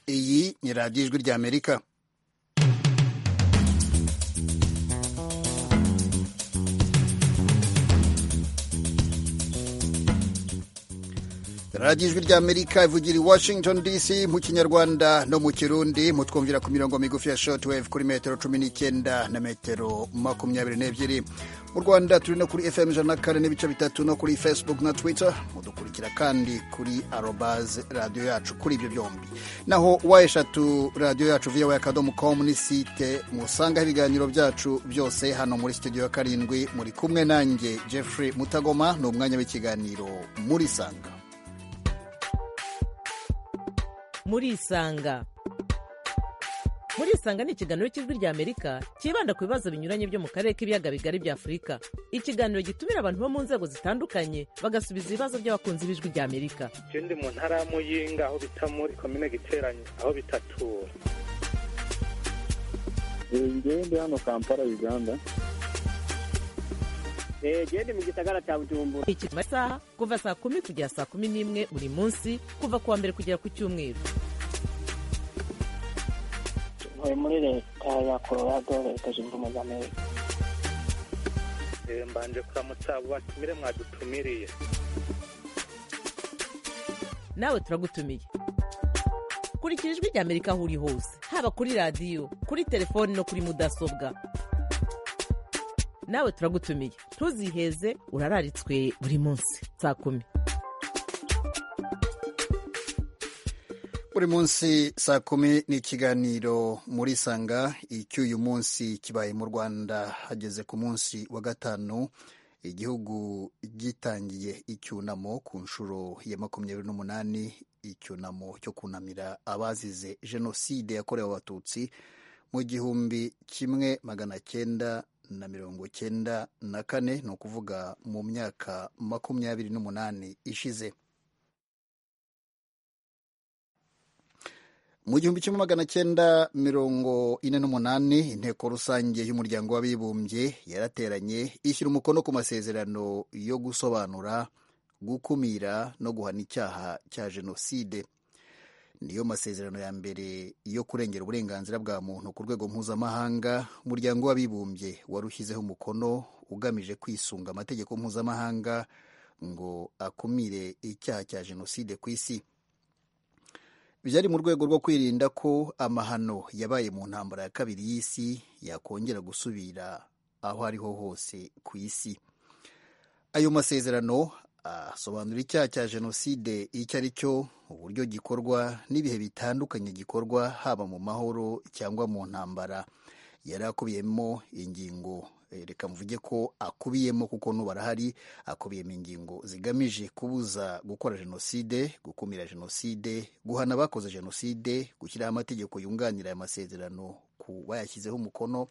byegeranye radiyo ijwi rya amerika radiyo ijwi rya amerika ivugira i washington dc mu kinyarwanda no mu kirundi mutwumvira ku mirongo migufi ya shortwave kuri metero cumi n'icyenda na metero makumyabiri n'ebyiri mu rwanda turi no kuri fm ijana na kane n'ibice bitatu no kuri facebook na twitter mudukurikira kandi kuri arobaze radiyo yacu kuri ibyo byombi naho wa eshatu radiyo yacu viyawe akadomo komu ni site musangaho ibiganiro byacu byose hano muri studio ya karindwi muri kumwe nanjye jeffrey mutagoma ni umwanya w'ikiganiro muri sanga murisanga murisanga ni ikiganiro cy'ijwi ry'amerika cyibanda ku bibazo binyuranye byo mu karere k'ibiyaga bigari bya afurika ikiganiro gitumira abantu bo mu nzego zitandukanye bagasubiza ibibazo by'abakunzi b'ijwi ry'amerika icyo ndi mu ntara ya muyinga aho bita muri komine giteranye aho bitatura njyewe ndi hano kampala uganda genda mu gisagara cya bujumbura iki masaha kuva saa kumi kugera saa kumi n'imwe buri munsi kuva ku wa mbere kugera ku cyumweru ntuye muri leta ya colorado leta zunze ubumwe z'amerika mbanje kuramutsa abo batumire mwadutumiriye nawe turagutumiye kurikira ijwi ry'amerika aho uri hose haba kuri radiyo kuri telefoni no kuri mudasobwa nawe turagutumiye ntuziheze urararitswe buri munsi saa kumi buri munsi saa kumi ni ikiganiro muri sanga icy'uyu munsi kibaye mu rwanda hageze ku munsi wa gatanu igihugu gitangiye icyunamo ku nshuro ya makumyabiri n'umunani icyunamo cyo kunamira abazize jenoside yakorewe abatutsi mu gihumbi kimwe magana cyenda na mirongo cyenda na kane ni ukuvuga mu myaka makumyabiri n'umunani ishize mu gihumbi kimwe magana cyenda mirongo ine n'umunani inteko rusange y'umuryango w'abibumbye yarateranye ishyira umukono ku masezerano yo gusobanura gukumira no guhana icyaha cya jenoside niyo masezerano ya mbere yo kurengera uburenganzira bwa muntu ku rwego mpuzamahanga umuryango w'abibumbye warushyizeho umukono ugamije kwisunga amategeko mpuzamahanga ngo akumire icyaha cya jenoside ku isi byari mu rwego rwo kwirinda ko amahano yabaye mu ntambara ya kabiri y'isi yakongera gusubira aho ariho hose ku isi ayo masezerano asobanura icyaha cya jenoside icyo ari cyo uburyo gikorwa n'ibihe bitandukanye gikorwa haba mu mahoro cyangwa mu ntambara yari akubiyemo ingingo reka mvuge ko akubiyemo kuko n'ubu arahari akubiyemo ingingo zigamije kubuza gukora jenoside gukumira jenoside guhana abakoze jenoside gushyiraho amategeko yunganira aya masezerano ku bayashyizeho umukono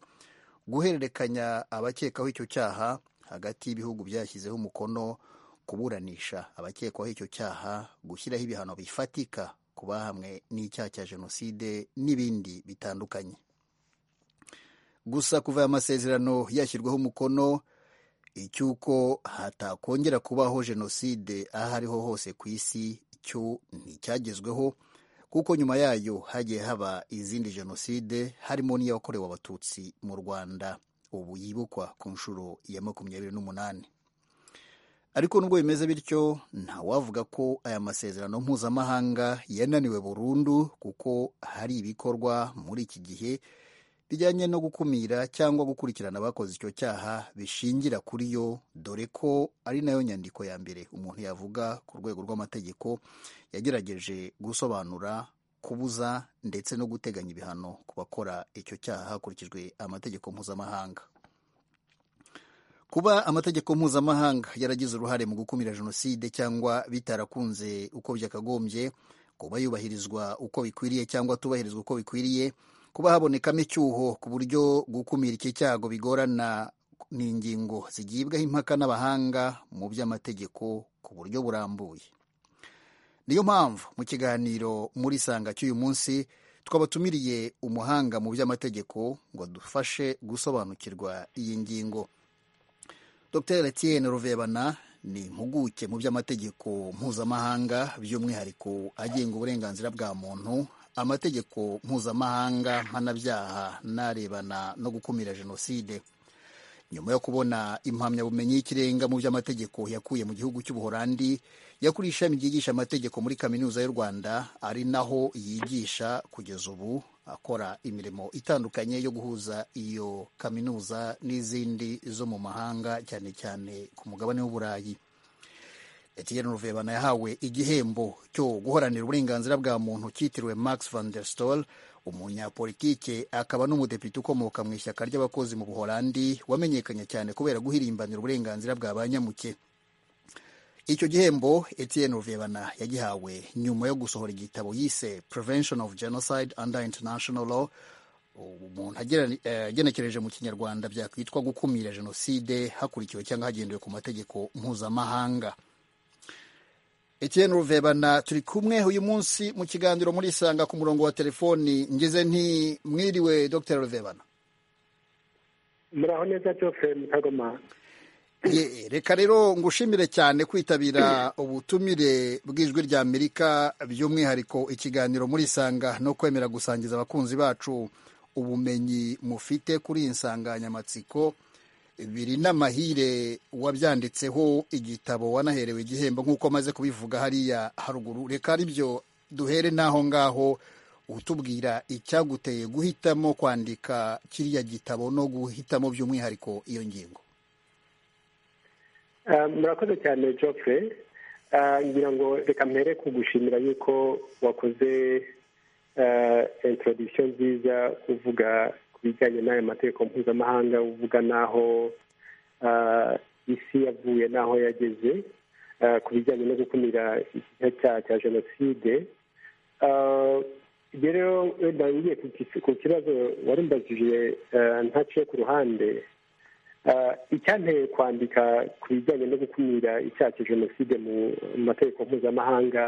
guhererekanya abakekaho icyo cyaha hagati y'ibihugu byashyizeho umukono kuburanisha abakekwaho icyo cyaha gushyiraho ibihano bifatika ku bahamwe n'icyaha cya jenoside n'ibindi bitandukanye gusa kuva aya masezerano yashyirwaho umukono icy'uko hatakongera kubaho jenoside aho ariho hose ku isi cyo nticyagezweho kuko nyuma yayo hagiye haba izindi jenoside harimo n'iyakorewe abatutsi mu rwanda ubu yibukwa ku nshuro ya makumyabiri n'umunani ariko nubwo bimeze bityo ntawavuga ko aya masezerano mpuzamahanga yananiwe burundu kuko hari ibikorwa muri iki gihe bijyanye no gukumira cyangwa gukurikirana abakoze icyo cyaha bishingira kuri yo dore ko ari nayo nyandiko ya mbere umuntu yavuga ku rwego rw'amategeko yagerageje gusobanura kubuza ndetse no guteganya ibihano ku bakora icyo cyaha hakurikijwe amategeko mpuzamahanga kuba amategeko mpuzamahanga yaragize uruhare mu gukumira jenoside cyangwa bitarakunze uko byakagombye kuba yubahirizwa uko bikwiriye cyangwa atubahirizwa uko bikwiriye kuba habonekamo icyuho ku buryo gukumira iki cyago bigorana ni ingingo zigibwaho impaka n'abahanga mu by'amategeko ku buryo burambuye niyo mpamvu mu kiganiro muri sanga cy'uyu munsi twabatumiriye umuhanga mu by'amategeko ngo dufashe gusobanukirwa iyi ngingo Dr Etienne Ruvebana ni impuguke mu by'amategeko mpuzamahanga by'umwihariko agenga uburenganzira bwa muntu amategeko mpuzamahanga mpanabyaha n'arebana no gukumira jenoside nyuma yo kubona impamyabumenyi y'ikirenga mu by'amategeko yakuye mu gihugu cy'ubuholandi yakuriye ishami ryigisha amategeko muri kaminuza y'u rwanda ari naho yigisha kugeza ubu akora imirimo itandukanye yo guhuza iyo kaminuza n'izindi zo mu mahanga cyane cyane ku mugabane w'uburayi Etienne Ruvebana yahawe igihembo cyo guhoranira uburenganzira bwa muntu cyitiriwe Max van der Stoel umunyapolitike akaba n'umudepite ukomoka mu ishyaka ry'abakozi mu Buholandi wamenyekanye cyane kubera guhirimbanira uburenganzira bwa ba nyamuke icyo gihembo Etienne Ruvebana yagihawe nyuma yo gusohora igitabo yise Prevention of Genocide under International Law umuntu agera- eh, agenekereje mu kinyarwanda byakwitwa gukumira jenoside hakurikiwe cyangwa hagendewe ku mategeko mpuzamahanga Etienne Ruvebana turi kumwe uyu munsi mu kiganiro muri Isanga ku murongo wa telefoni ngize nti mwiriwe Dr Ruvebana muraho neza cyose mutagoma Ye- reka rero ngushimire cyane kwitabira ubutumire bw'ijwi rya Amerika by'umwihariko ikiganiro muri Isanga no kwemera gusangiza abakunzi bacu ubumenyi mufite kuri iyi nsanganyamatsiko biri n'amahire wabyanditseho igitabo wanaherewe igihembo nk'uko amaze kubivuga hariya haruguru reka aribyo duhere n'aho ngaho utubwira icyaguteye guhitamo kwandika kiriya gitabo no guhitamo by'umwihariko iyo ngingo Ah, murakoze cyane jopfe Ah, ngira ngo reka mpere kugushimira yuko wakoze ah, introduction nziza uvuga ku bijyanye n'aya mategeko mpuzamahanga uvuga n'aho ah, isi yavuye n'aho yageze ah, ku bijyanye no gukumira ikinyabyaha cya cya jenoside Ah, ibyo rero wenda ngiye ku kis- ku kibazo warumbajije ah, ntaciye ku ruhande Ah, icyanteye kwandika ku bijyanye no gukumira icyaha cya jenoside mu mu mategeko mpuzamahanga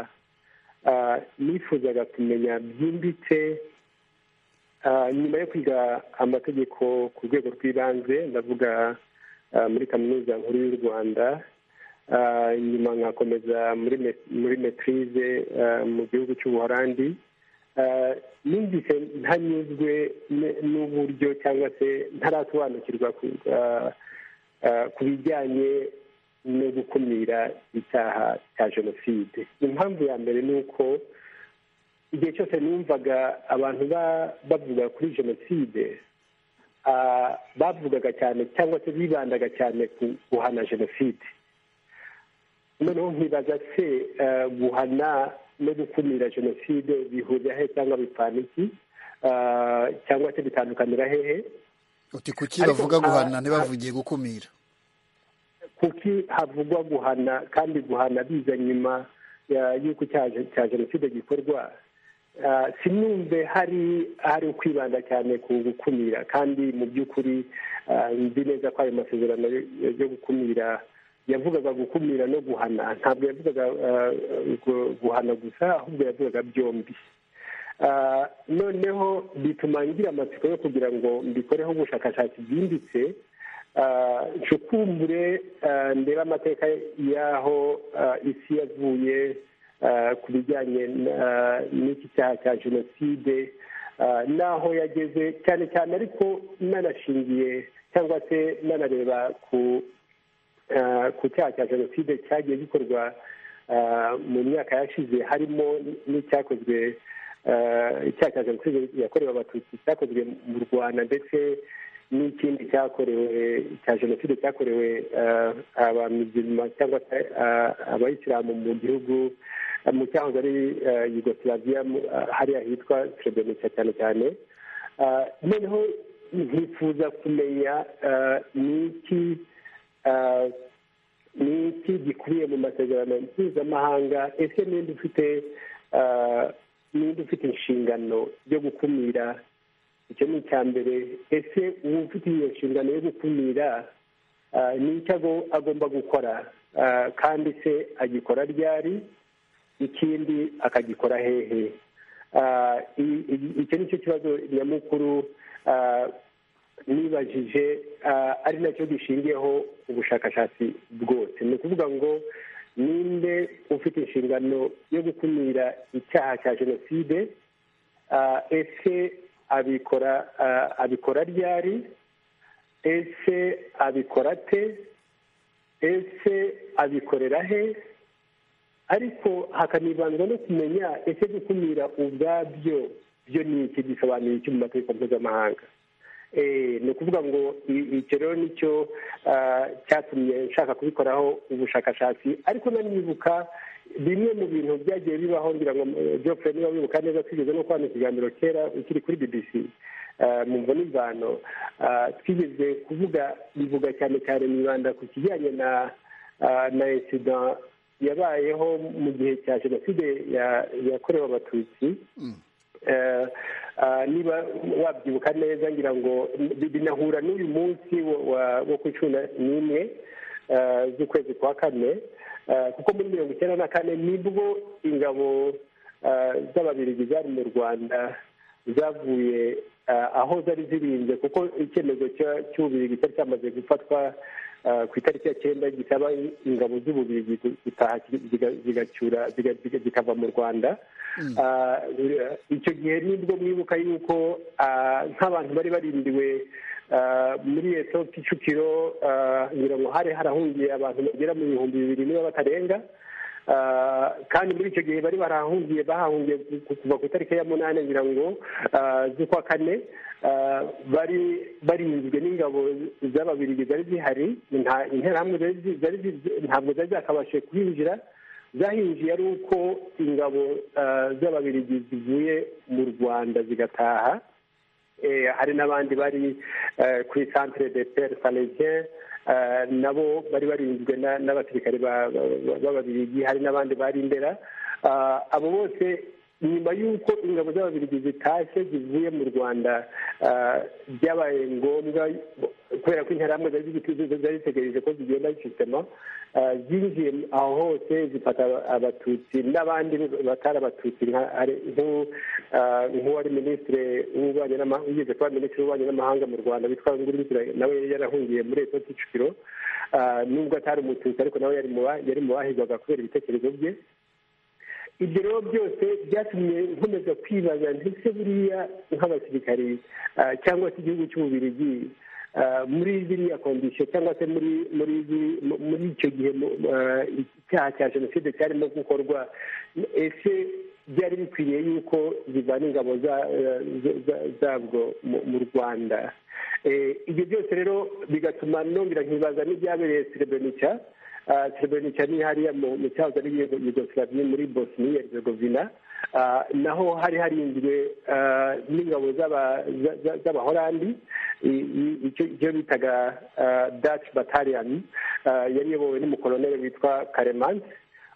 ah, nifuzaga kumenya byimbitse ah, nyuma yo kwiga amategeko ku rwego rw'ibanze ndavuga ah, muri kaminuza nkuru y'u rwanda ah, nyuma nkakomeza muri me- muri metirize mu gihugu cy'ubuholandi Ah, numvise ntanyuzwe n- n'uburyo cyangwa se ntarasobanukirwa ku- ah, ah, ku bijyanye no gukumira icyaha cya jenoside impamvu ya mbere ni uko igihe cyose numvaga abantu ba- bavuga kuri jenoside ah, bavugaga cyane cyangwa se bibandaga cyane ku guhana jenoside noneho nkibaza se eh, guhana no gukumira jenoside bihurira he cyangwa bipfana iki Ah, cyangwa se bitandukanira hehe uti kuki Ariko, bavuga guhana ah, ntibavugiye gukumira kuki havugwa guhana kandi guhana biza nyuma ya- y'uko icyaha je- cya jenoside gikorwa Ah, sinumve hari hari ukwibanda cyane ku gukumira kandi mu by'ukuri ah, nzi neza ko ayo masezerano yo- yo gukumira yavugaga gukumira no guhana ntabwo yavugaga ah, gu- guhana gusa ahubwo yavugaga byombi Ah, noneho bituma ngira amatsiko yo kugira ngo mbikoreho ubushakashatsi bwimbitse Ah, nshukumbure ah, ndebe amateka y'aho ah, isi yavuye ah, ku bijyanye n- ah, n'iki cyaha cya jenoside ah, n'aho yageze cyane cyane ariko nanashingiye cyangwa se nanareba ku ah, ku cyaha cya jenoside cyagiye gikorwa ah, mu myaka yashize harimo n'icyakozwe ah, icyaha cya jenoside yakorewe abatutsi cyakozwe mu rwanda ndetse n'ikindi cyakorewe cya jenoside cyakorewe ah, abamizima cyangwa se ah, abayisilamu mu gihugu ah, mu cyahoze ari ah, yugoslavia mu- ah, hariya hitwa srebrenica cyane cyane Ah, noneho nkifuza kumenya ah, ni iki ah, ni iki gikubiye mu masezerano mpuzamahanga ese ninde ufite ah, ninde ufite inshingano yo gukumira icyo ni icya mbere ese uwo ufite iyo nshingano yo gukumira ah, ni icyo ago- agomba gukora Ah, kandi se agikora ryari ikindi akagikora hehe Ah, i- i- icyo ni cyo kibazo nyamukuru ah, nibajije ah, ari nacyo gishingiyeho ubushakashatsi bwose ni ukuvuga ngo ninde ufite inshingano yo gukumira icyaha cya jenoside Ah, ese abikora ah, abikora ryari ese abikora ate ese abikorera he ariko hakanibandwa no kumenya ese gukumira ubwabyo byo ni iki gisobanuye iki mu mategeko mpuzamahanga Eh, ni ukuvuga ngo i- icyo rero nicyo ah, cyatumye nshaka kubikoraho ubushakashatsi ariko nanibuka bimwe mu bintu byagiye bibaho ngira ngo eh, Geoffrey niba wibuka neza twigeze no kubana ikiganiro kera ukiri kuri bbc ah, mu mvo n'imvano ah, twigeze kuvuga bivuga cyane cyane mwibanda ku kijyanye na ah, na insida yabayeho mu gihe cya jenoside ya- yakorewe abatutsi Eh, ah, niba wabyibuka neza ngira ngo bi- binahura n'uyu munsi wo- wa- wo ku cumi na- n'imwe eh, z'ukwezi kwa kane Eh, kuko muri mirongo icyenda na kane nibwo ingabo eh, z'ababirigi zari mu rwanda zavuye eh, aho zari zirinze kuko icyemezo cya- cy'ububirigi cyari cyamaze gufatwa eh, ku itariki ya cyenda gisaba ingabo z'ububirigi gu- gutaha ziga- ziga- zigacyura ziga- ziga- zikava mu rwanda Ah, icyo gihe nibwo mwibuka yuko ah, nk'abantu bari barindiwe ah, muri eto kicukiro ah, ngira ngo hari harahungiye abantu bagera mu bihumbi bibiri niba batarenga Ah, kandi muri icyo gihe bari barahungiye bahahungiye ku- kuva ku itariki ya munani ngira ngo ah, z'ukwa kane ah, bari barinzwe n'ingabo z'ababirigi zari zihari nta- interahamwe zari zi- zari zi- ntabwo zari zakabashije kuhinjira zahinjiye ari uko ingabo ah, z'ababirigi zivuye mu rwanda zigataha Eh, hari n'abandi bari eh, ku centre de pere salesien nabo bari barinzwe na- n'abasirikare ba- ba- b'ababirigi hari n'abandi bari ndera Ah, abo bose nyuma y'uko ingabo z'ababirigi zitashye zivuye mu rwanda ah, byabaye ngombwa kubera ko interahamwe zari zigituze zari zitegereje ko zigenda sistema zinjiye aho hose zifata abatutsi n'abandi batari abatutsi nka- hari- nk'u- ah, nk'uwari minisitiri w'ububanyi n'amahanga wigeze kuba minisitiri w'ububanyi n'amahanga mu rwanda witwa nguruzira nawe yari yarahungiye muri eto kicukiro Ah, nubwo atari umututsi ariko nawe yari mu ba- yari mu bahigwaga kubera ibitekerezo bye ibyo rero byose byatumye nkomeza kwibaza ndetse buriya nk'abasirikari ah, cyangwa se igihugu cy'ububirigi ah, muri ziriya kondisiyo cyangwa se muri muri ziri- mu- muri icyo gihe mu- ah, icyaha cya jenoside cyarimo gukorwa ese byari bikwiriye yuko zivana ingabo za- eh, za- za- zabwo mu- mu rwanda Eh, ibyo byose rero bigatuma nongera nkibaza n'ibyabereye serebrenica Ah, Srebrenica ni hariya mu mu cyahoze ari Yugo- Yugoslavia muri Bosnia Herzegovina Ah, naho hari harinzwe ah, n'ingabo z'aba- za- za- z'abahorandi I- i- icyo icyo bitaga ah, Dutch Battalion Ah, yari iyobowe n'umukoloneli witwa Karemanzi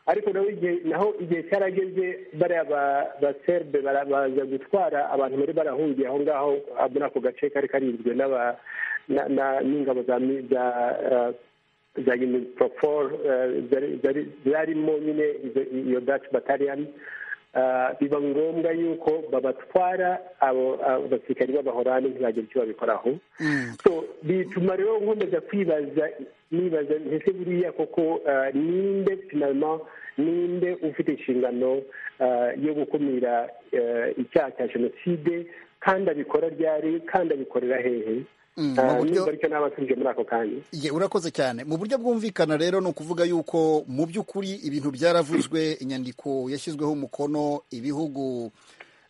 ariko naho igihe naho igihe cyarageze bariya ba- ba serbe bara- baza gutwara abantu bari barahungiye aho ngaho ah, muri ako gace kari karinzwe n'aba- na- na- n'ingabo za mi- za ah, za UNPROFOR eh, zari- zari- zarimo nyine izo- iyo Dutch Battalion Ah, biba ngombwa yuko babatwara abo abo basirikari b'abahorani ntibagire icyo babikoraho so bituma rero nkomeza kwibaza nibaza ese buriya koko ah, ninde finalma ninde ufite inshingano ah, yo gukumira eh, icyaha cya jenoside kandi abikora ryari kandi abikorera hehe Mm, mu Ah, buryo- nimba aricyo nabasubije muri ako kanya Ye, urakoze cyane mu buryo bwumvikana rero ni ukuvuga yuko mu by'ukuri ibintu byaravuzwe inyandiko yashyizweho umukono ibihugu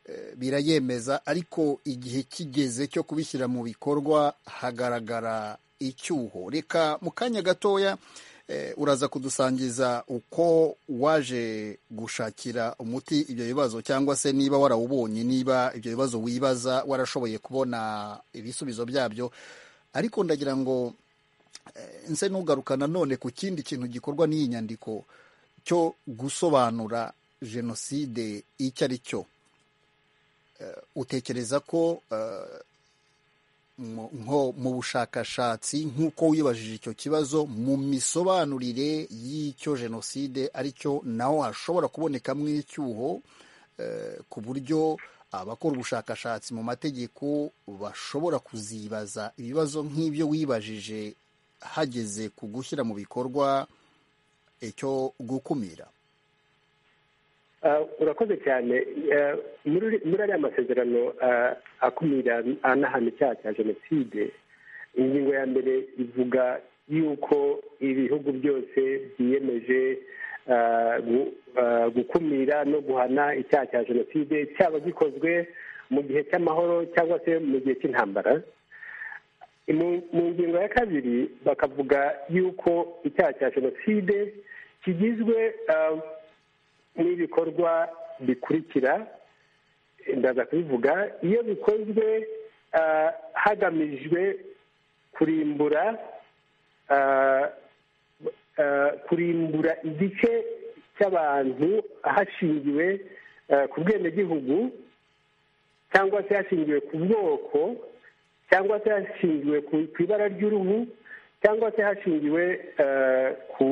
eh, birayemeza ariko igihe kigeze cyo kubishyira mu bikorwa hagaragara icyuho reka mu kanya gatoya eh, uraza kudusangiza uko waje gushakira umuti ibyo bibazo cyangwa se niba warawubonye niba ibyo bibazo wibaza warashoboye kubona ibisubizo byabyo ariko ndagira ngo nse ntugaruka nanone ku kindi kintu gikorwa n'iyi nyandiko cyo gusobanura jenoside icyo ari cyo Eh, utekereza ko eh, mu- nko mu bushakashatsi nk'uko wibajije icyo kibazo mu misobanurire y'icyo jenoside ari cyo naho hashobora kubonekamo icyuho eh, ku buryo abakora ubushakashatsi mu mategeko bashobora kuzibaza ibibazo nk'ibyo wibajije hageze ku gushyira mu bikorwa icyo gukumira Ah, urakoze cyane Ah, muri muri ariya masezerano ah, akumira anahana icyaha cya jenoside ingingo ya mbere ivuga yuko ibihugu byose biyemeje ah, gu- ah, gukumira no guhana icyaha cya jenoside cyaba gikozwe mu gihe cy'amahoro cyangwa se mu gihe cy'intambara mu mu ngingo ya kabiri bakavuga yuko icyaha cya jenoside kigizwe ah, n'ibikorwa bikurikira ndaza kubivuga iyo bikozwe ah, hagamijwe kurimbura ah, ah, kurimbura igice cy'abantu hashingiwe ah, ku bwenegihugu cyangwa se hashingiwe ku bwoko cyangwa se hashingiwe ku ku ibara ry'uruhu cyangwa se hashingiwe ah, ku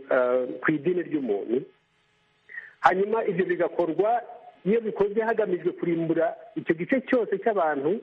ah, ku idini ry'umuntu hanyuma ibyo bigakorwa iyo bikozwe hagamijwe kurimbura icyo gice cyose cy'abantu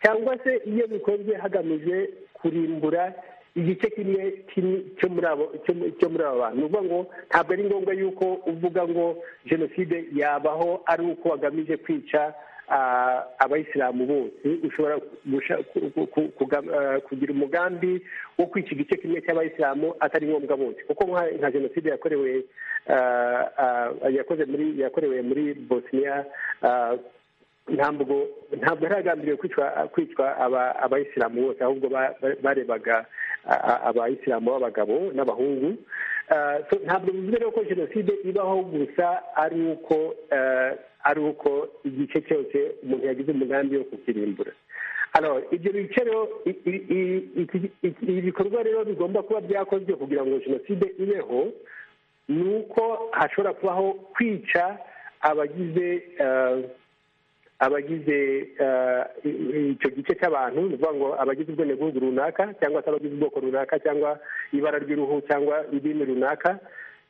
cyangwa se iyo bikozwe hagamijwe kurimbura igice kimwe kimwe cyo muri abo cyo mu- cyo muri aba bantu ni ukuvuga ngo ntabwo ari ngombwa yuko uvuga ngo jenoside yabaho ari uko wagamije kwica ah, abayisilamu bose ushobora gusha- ku- ku- ku- kugam- ah, kugira umugambi wo kwica igice kimwe cy'abayisilamu atari ngombwa bose kuko nka- nka jenoside yakorewe ah, ah, yakoze muri yakorewe muri bosniya ah, ntabwo ntabwo haragambiriwe kwicwa kwicwa aba- abayisilamu bose ahubwo ba- ba- barebaga a- a- abayisilamu b'abagabo n'abahungu Ah, so ntabwo bivuze rero ko jenoside ibaho gusa ari uko eh, ari uko igice cyose umuntu yagize umugambi wo kukirimbura Alors, ibyo bice rero i- i- i- iki- iki- ibi bikorwa rero bigomba kuba byakozwe kugira ngo jenoside ibeho ni uko hashobora kubaho kwica abagize eh, abagize eh, i- i- icyo gice cy'abantu ni ukuvuga ngo abagize ubwenegihugu runaka cyangwa se abagize ubwoko runaka cyangwa ibara ry'uruhu cyangwa idini runaka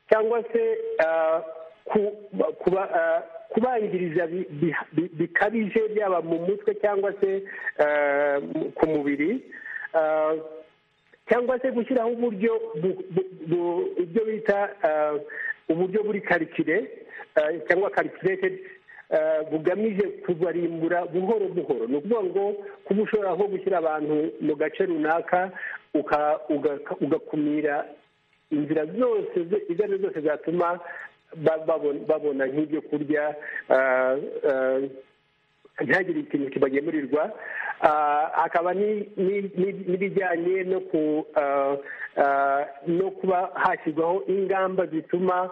cyangwa se eh, ku- ba- kuba- eh, kubangiriza bi- bi- bi- bikabije byaba mu mutwe cyangwa se eh, mu- ku mubiri Eh, cyangwa se gushyiraho uburyo bu- bu- bu- ibyo bita eh, uburyo buri karikire eh, cyangwa karikiretedi bugamije kubarimbura buhoro buhoro ni ukuvuga ngo kuba ushobora nko gushyira abantu mu gace runaka uka- uga- ugakumira inzira zose ze- izo ari zo zose zatuma ba- babon- babona nk'ibyo kurya ah, ah, ntihagire ikintu kibagemurirwa Ah, hakaba ni- ni- ni- n'ibijyanye no ku ah, ah, no kuba hashyirwaho ingamba zituma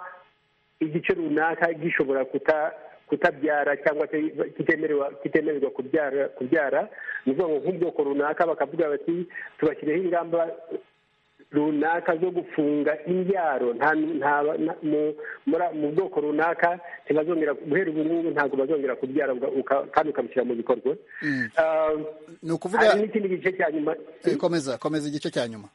igice runaka gishobora kuta kutabyara cyangwa se kitemerwa kitemererwa kubyara kubyara ni ukuvuga ngo nk'ubwoko runaka bakavuga bati tubashyireho ingamba runaka zo gufunga imbyaro nta nta- nta- mu- muri- mu bwoko runaka ntibazongera guhera ubu ngubu ntabwo bazongera kubyara uga- uka- kandi ukabishyira mu bikorwa Mm. Ah, ni ukuvuga hari n'ikindi gice cya nyuma Eh, komeza komeza igice cya nyuma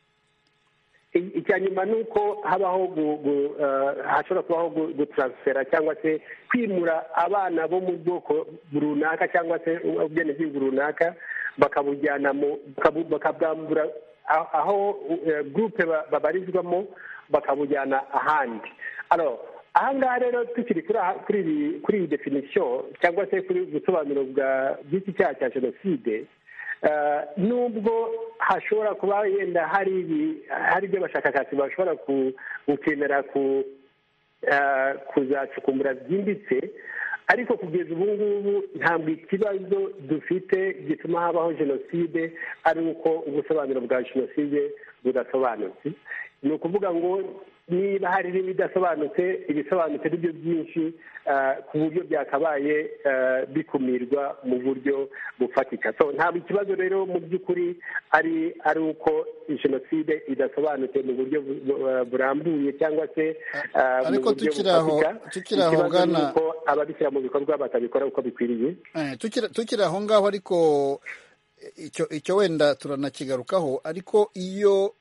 I- icya nyuma ni uko habaho gu- gu- eh, hashobora kubaho gu- gutaransifera cyangwa se kwimura abana bo mu bwoko runaka cyangwa se ubwenegihugu runaka bakabujyana mu bakabu- bakabwambura aho- aho eh, gurupe ba- babarizwamo bakabujyana ahandi Alors, aha ngaha rero tukiri kuri aha- kuri iyi- kuri iyi definisiyo cyangwa se kuri ubu busobanuro bwa bw'iki cyaha cya jenoside Eh, nubwo hashobora kuba yenda hari ibi- hari ibyo abashakashatsi bashobora ku- gukenera ku- eh, kuzacukumbura byimbitse ariko kugeza ubu ngubu ntabwo ikibazo dufite gituma habaho jenoside ari uko ubusobanuro bwa jenoside budasobanutse ni ukuvuga ngo niba hari n'ibidasobanutse ibisobanutse ni byo byinshi eh, ku buryo byakabaye eh, bikumirwa mu buryo bufatika so ntabwo ikibazo rero mu by'ukuri ari ari uko jenoside idasobanutse mu buryo bu- bu- eh, burambuye cyangwa se eh, mu Ariko buryo tukiri aho- bufatika. tukiri aho Ikibazo ni Bwana- uko ababishyira mu bikorwa batabikora uko bikwiriye Eh, tukiri tukiri aho ngaho ariko eh, icyo icyo wenda turanakigarukaho ariko iyo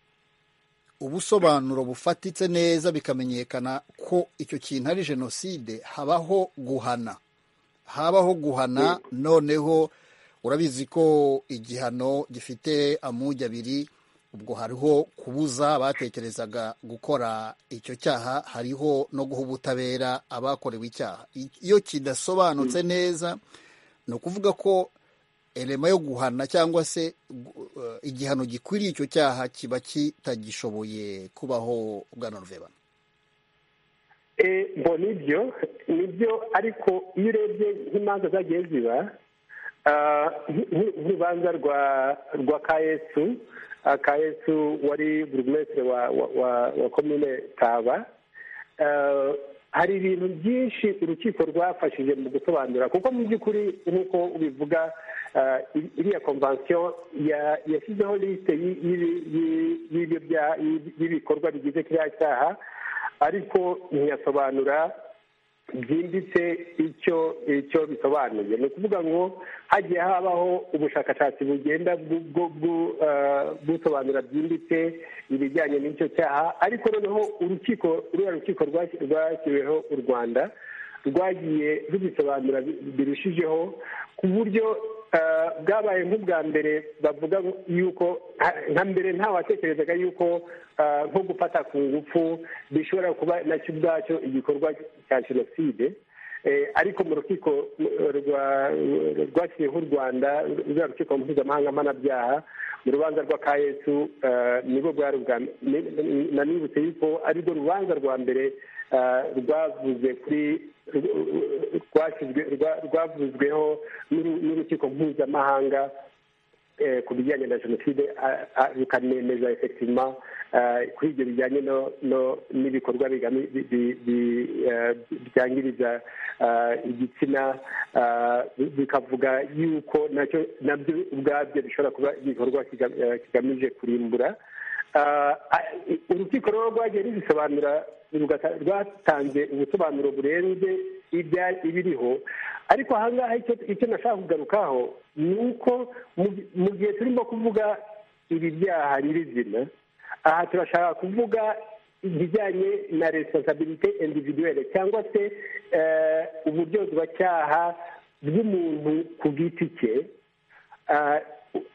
ubusobanuro bufatitse neza bikamenyekana ko icyo kintu ari jenoside habaho guhana habaho guhana noneho urabizi ko igihano gifite amujyi abiri ubwo hariho kubuza abatekerezaga gukora icyo cyaha hariho no guha ubutabera abakorewe icyaha I- iyo kidasobanutse neza ni ukuvuga ko elema yo guhana cyangwa se gu- eh, igihano gikwiriye icyo cyaha kiba kitagishoboye kubaho bwana ruvebana Eh, ngo nibyo nibyo ariko iyo urebye nk'imanza zagiye ziba ah, nk- nk- nk'urubanza rwa rwa kayesu ah, kayesu wari burugumesitiri wa wa- wa- wa komine taba Ah, hari ibintu byinshi urukiko rwafashije mu gusobanura kuko mu by'ukuri nk'uko ubivuga ah, i- iriya konvansiyo ya- yashyizeho lisite y'i- y'ibi- y'i- y'ibyo bya- y'i- y'ibikorwa bigize kiriya cyaha ariko ntiyasobanura byimbitse icyo icyo bisobanuye ni ukuvuga ngo hagiye habaho ubushakashatsi bugenda bwu- bwu- bwu- eh, busobanura byimbitse ibijyanye n'icyo cyaha ariko noneho urukiko ruriya rukiko rwasi- rwashyiriweho u rwanda rwagiye rubisobanura bi- birushijeho ku buryo eh, bwabaye nk'ubwa mbere bavuga yuko nka- nka mbere nta watekerezaga yuko eh, nko gufata ku ngufu bishobora kuba nacyo ubwacyo igikorwa cya jenoside Eh, ariko mu rukiko eh, rwa- rwashyiriyeho u rwanda ruriya rukiko mpuzamahanga mpanabyaha mu rubanza rwa kayesu eh, nibwo bwari ubwa ni- ni- nanibutse yuko arirwo rubanza rwa mbere eh, rwavuze kuri rwashyizwe- rwa- rwavuzweho n'uru- n'urukiko mpuzamahanga eh, ku bijyanye na jenoside a- a- rukanemeza efektivema kuri ibyo bijyanye no- no- n'ibikorwa bigami- bi- bi- bi- eh, byangiriza ah, igitsina ah, bi- bikavuga yuko nacyo nabyo ubwabyo bishobora kuba igikorwa kiga- eh, kigamije kurimbura Ah, ah, urukiko rero rwagiye rubisobanura rugata- rwatanze ubusobanuro burenze ibya- ibiriho ariko ahangaha icyo icyo nashaka kugarukaho ni uko mu- mu gihe turimo kuvuga ibi byaha nyirizina aha turashaka kuvuga ibijyanye na responsabilité individuelle cyangwa se eh, uburyozwacyaha bw'umuntu ku giti cye Ah,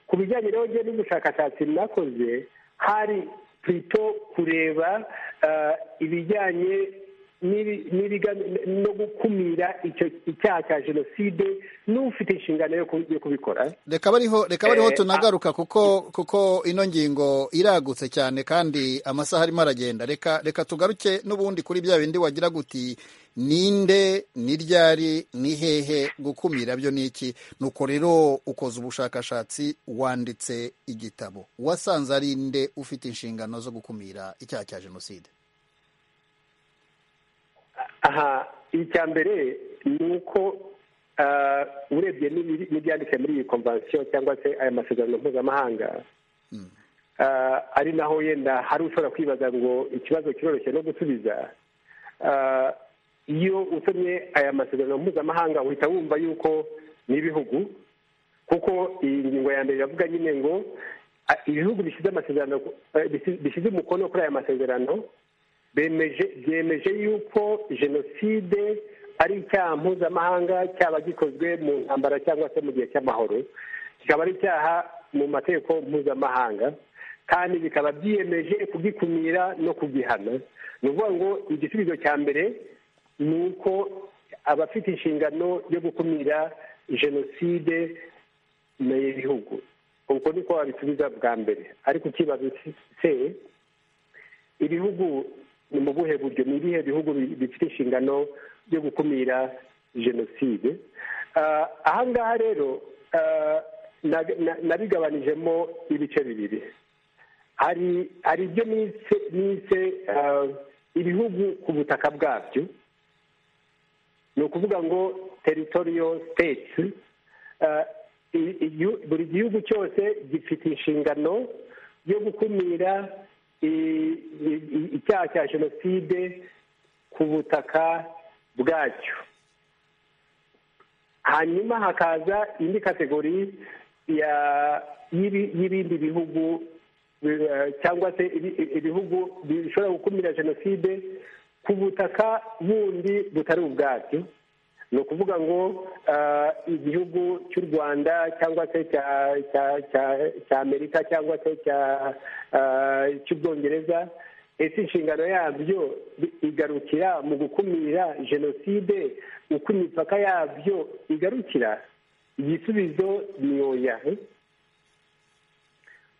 ku bijyanye rero njye n'ubushakashatsi nakoze hari plito kureba ah, ibijyanye n'ibi- n'ibiga- no gukumira icyo icyaha cya jenoside n'ufite inshingano yo ku- yo kubikora reka bariho reka bariho Eh, tunagaruka kuko kuko ino ngingo iragutse cyane kandi amasaha arimo aragenda reka reka tugaruke n'ubundi kuri bya bindi wagira guti ninde ni ryari ni hehe gukumira byo ni iki nuko rero ukoze ubushakashatsi wanditse igitabo wasanze ari nde ufite inshingano zo gukumira icyaha cya jenoside aha icya mbere ni uko ah, urebye n'ibiri- n'ibyanditse muri iyi konvansiyo cyangwa se aya masezerano mpuzamahanga Ah, ari naho yenda hari ushobora kwibaza ngo ikibazo kiroroshye no gusubiza Ah, iyo usomye aya masezerano mpuzamahanga uhita wumva yuko ni ibihugu kuko iyi ngingo ya mbere iravuga nyine ngo ah, ibihugu bishyize amasezerano eh, bisi- bishyize umukono kuri aya masezerano bemeje byemeje yuko jenoside ari icyaha mpuzamahanga cyaba gikozwe mu ntambara cyangwa se mu gihe cy'amahoro kikaba ari icyaha mu mategeko mpuzamahanga kandi bikaba byiyemeje kugikumira no kugihana ni ukuvuga ngo igisubizo cya mbere ni uko abafite inshingano yo gukumira jenoside ni ibihugu ubwo niko wabisubiza bwa mbere ariko ikibazo se ibihugu ni mu buhe buryo ni ibihe bihugu bi- bifite inshingano yo gukumira jenoside Ah, ahangaha rero ah, na- na- nabigabanijemo ibice bibiri hari hari ibyo nise nise ah, ibihugu ku butaka bwabyo ni ukuvuga ngo teritoriyo siteti buri gihugu cyose gifite inshingano yo gukumira i- i- i- icyaha cya jenoside ku butaka bwacyo hanyuma hakaza indi kategori ya y'ibi- y'ibindi bihugu eh, cyangwa se ibi- ibihugu bishobora gukumira jenoside ku butaka bundi butari ubwabyo ni ukuvuga ngo ah, igihugu cy'u rwanda cyangwa se cya- cya- cya- cya amerika cyangwa se cya- ah, cy'ubwongereza ese inshingano yabyo bi- igarukira mu gukumira jenoside uko imipaka yabyo igarukira igisubizo ni oya eh?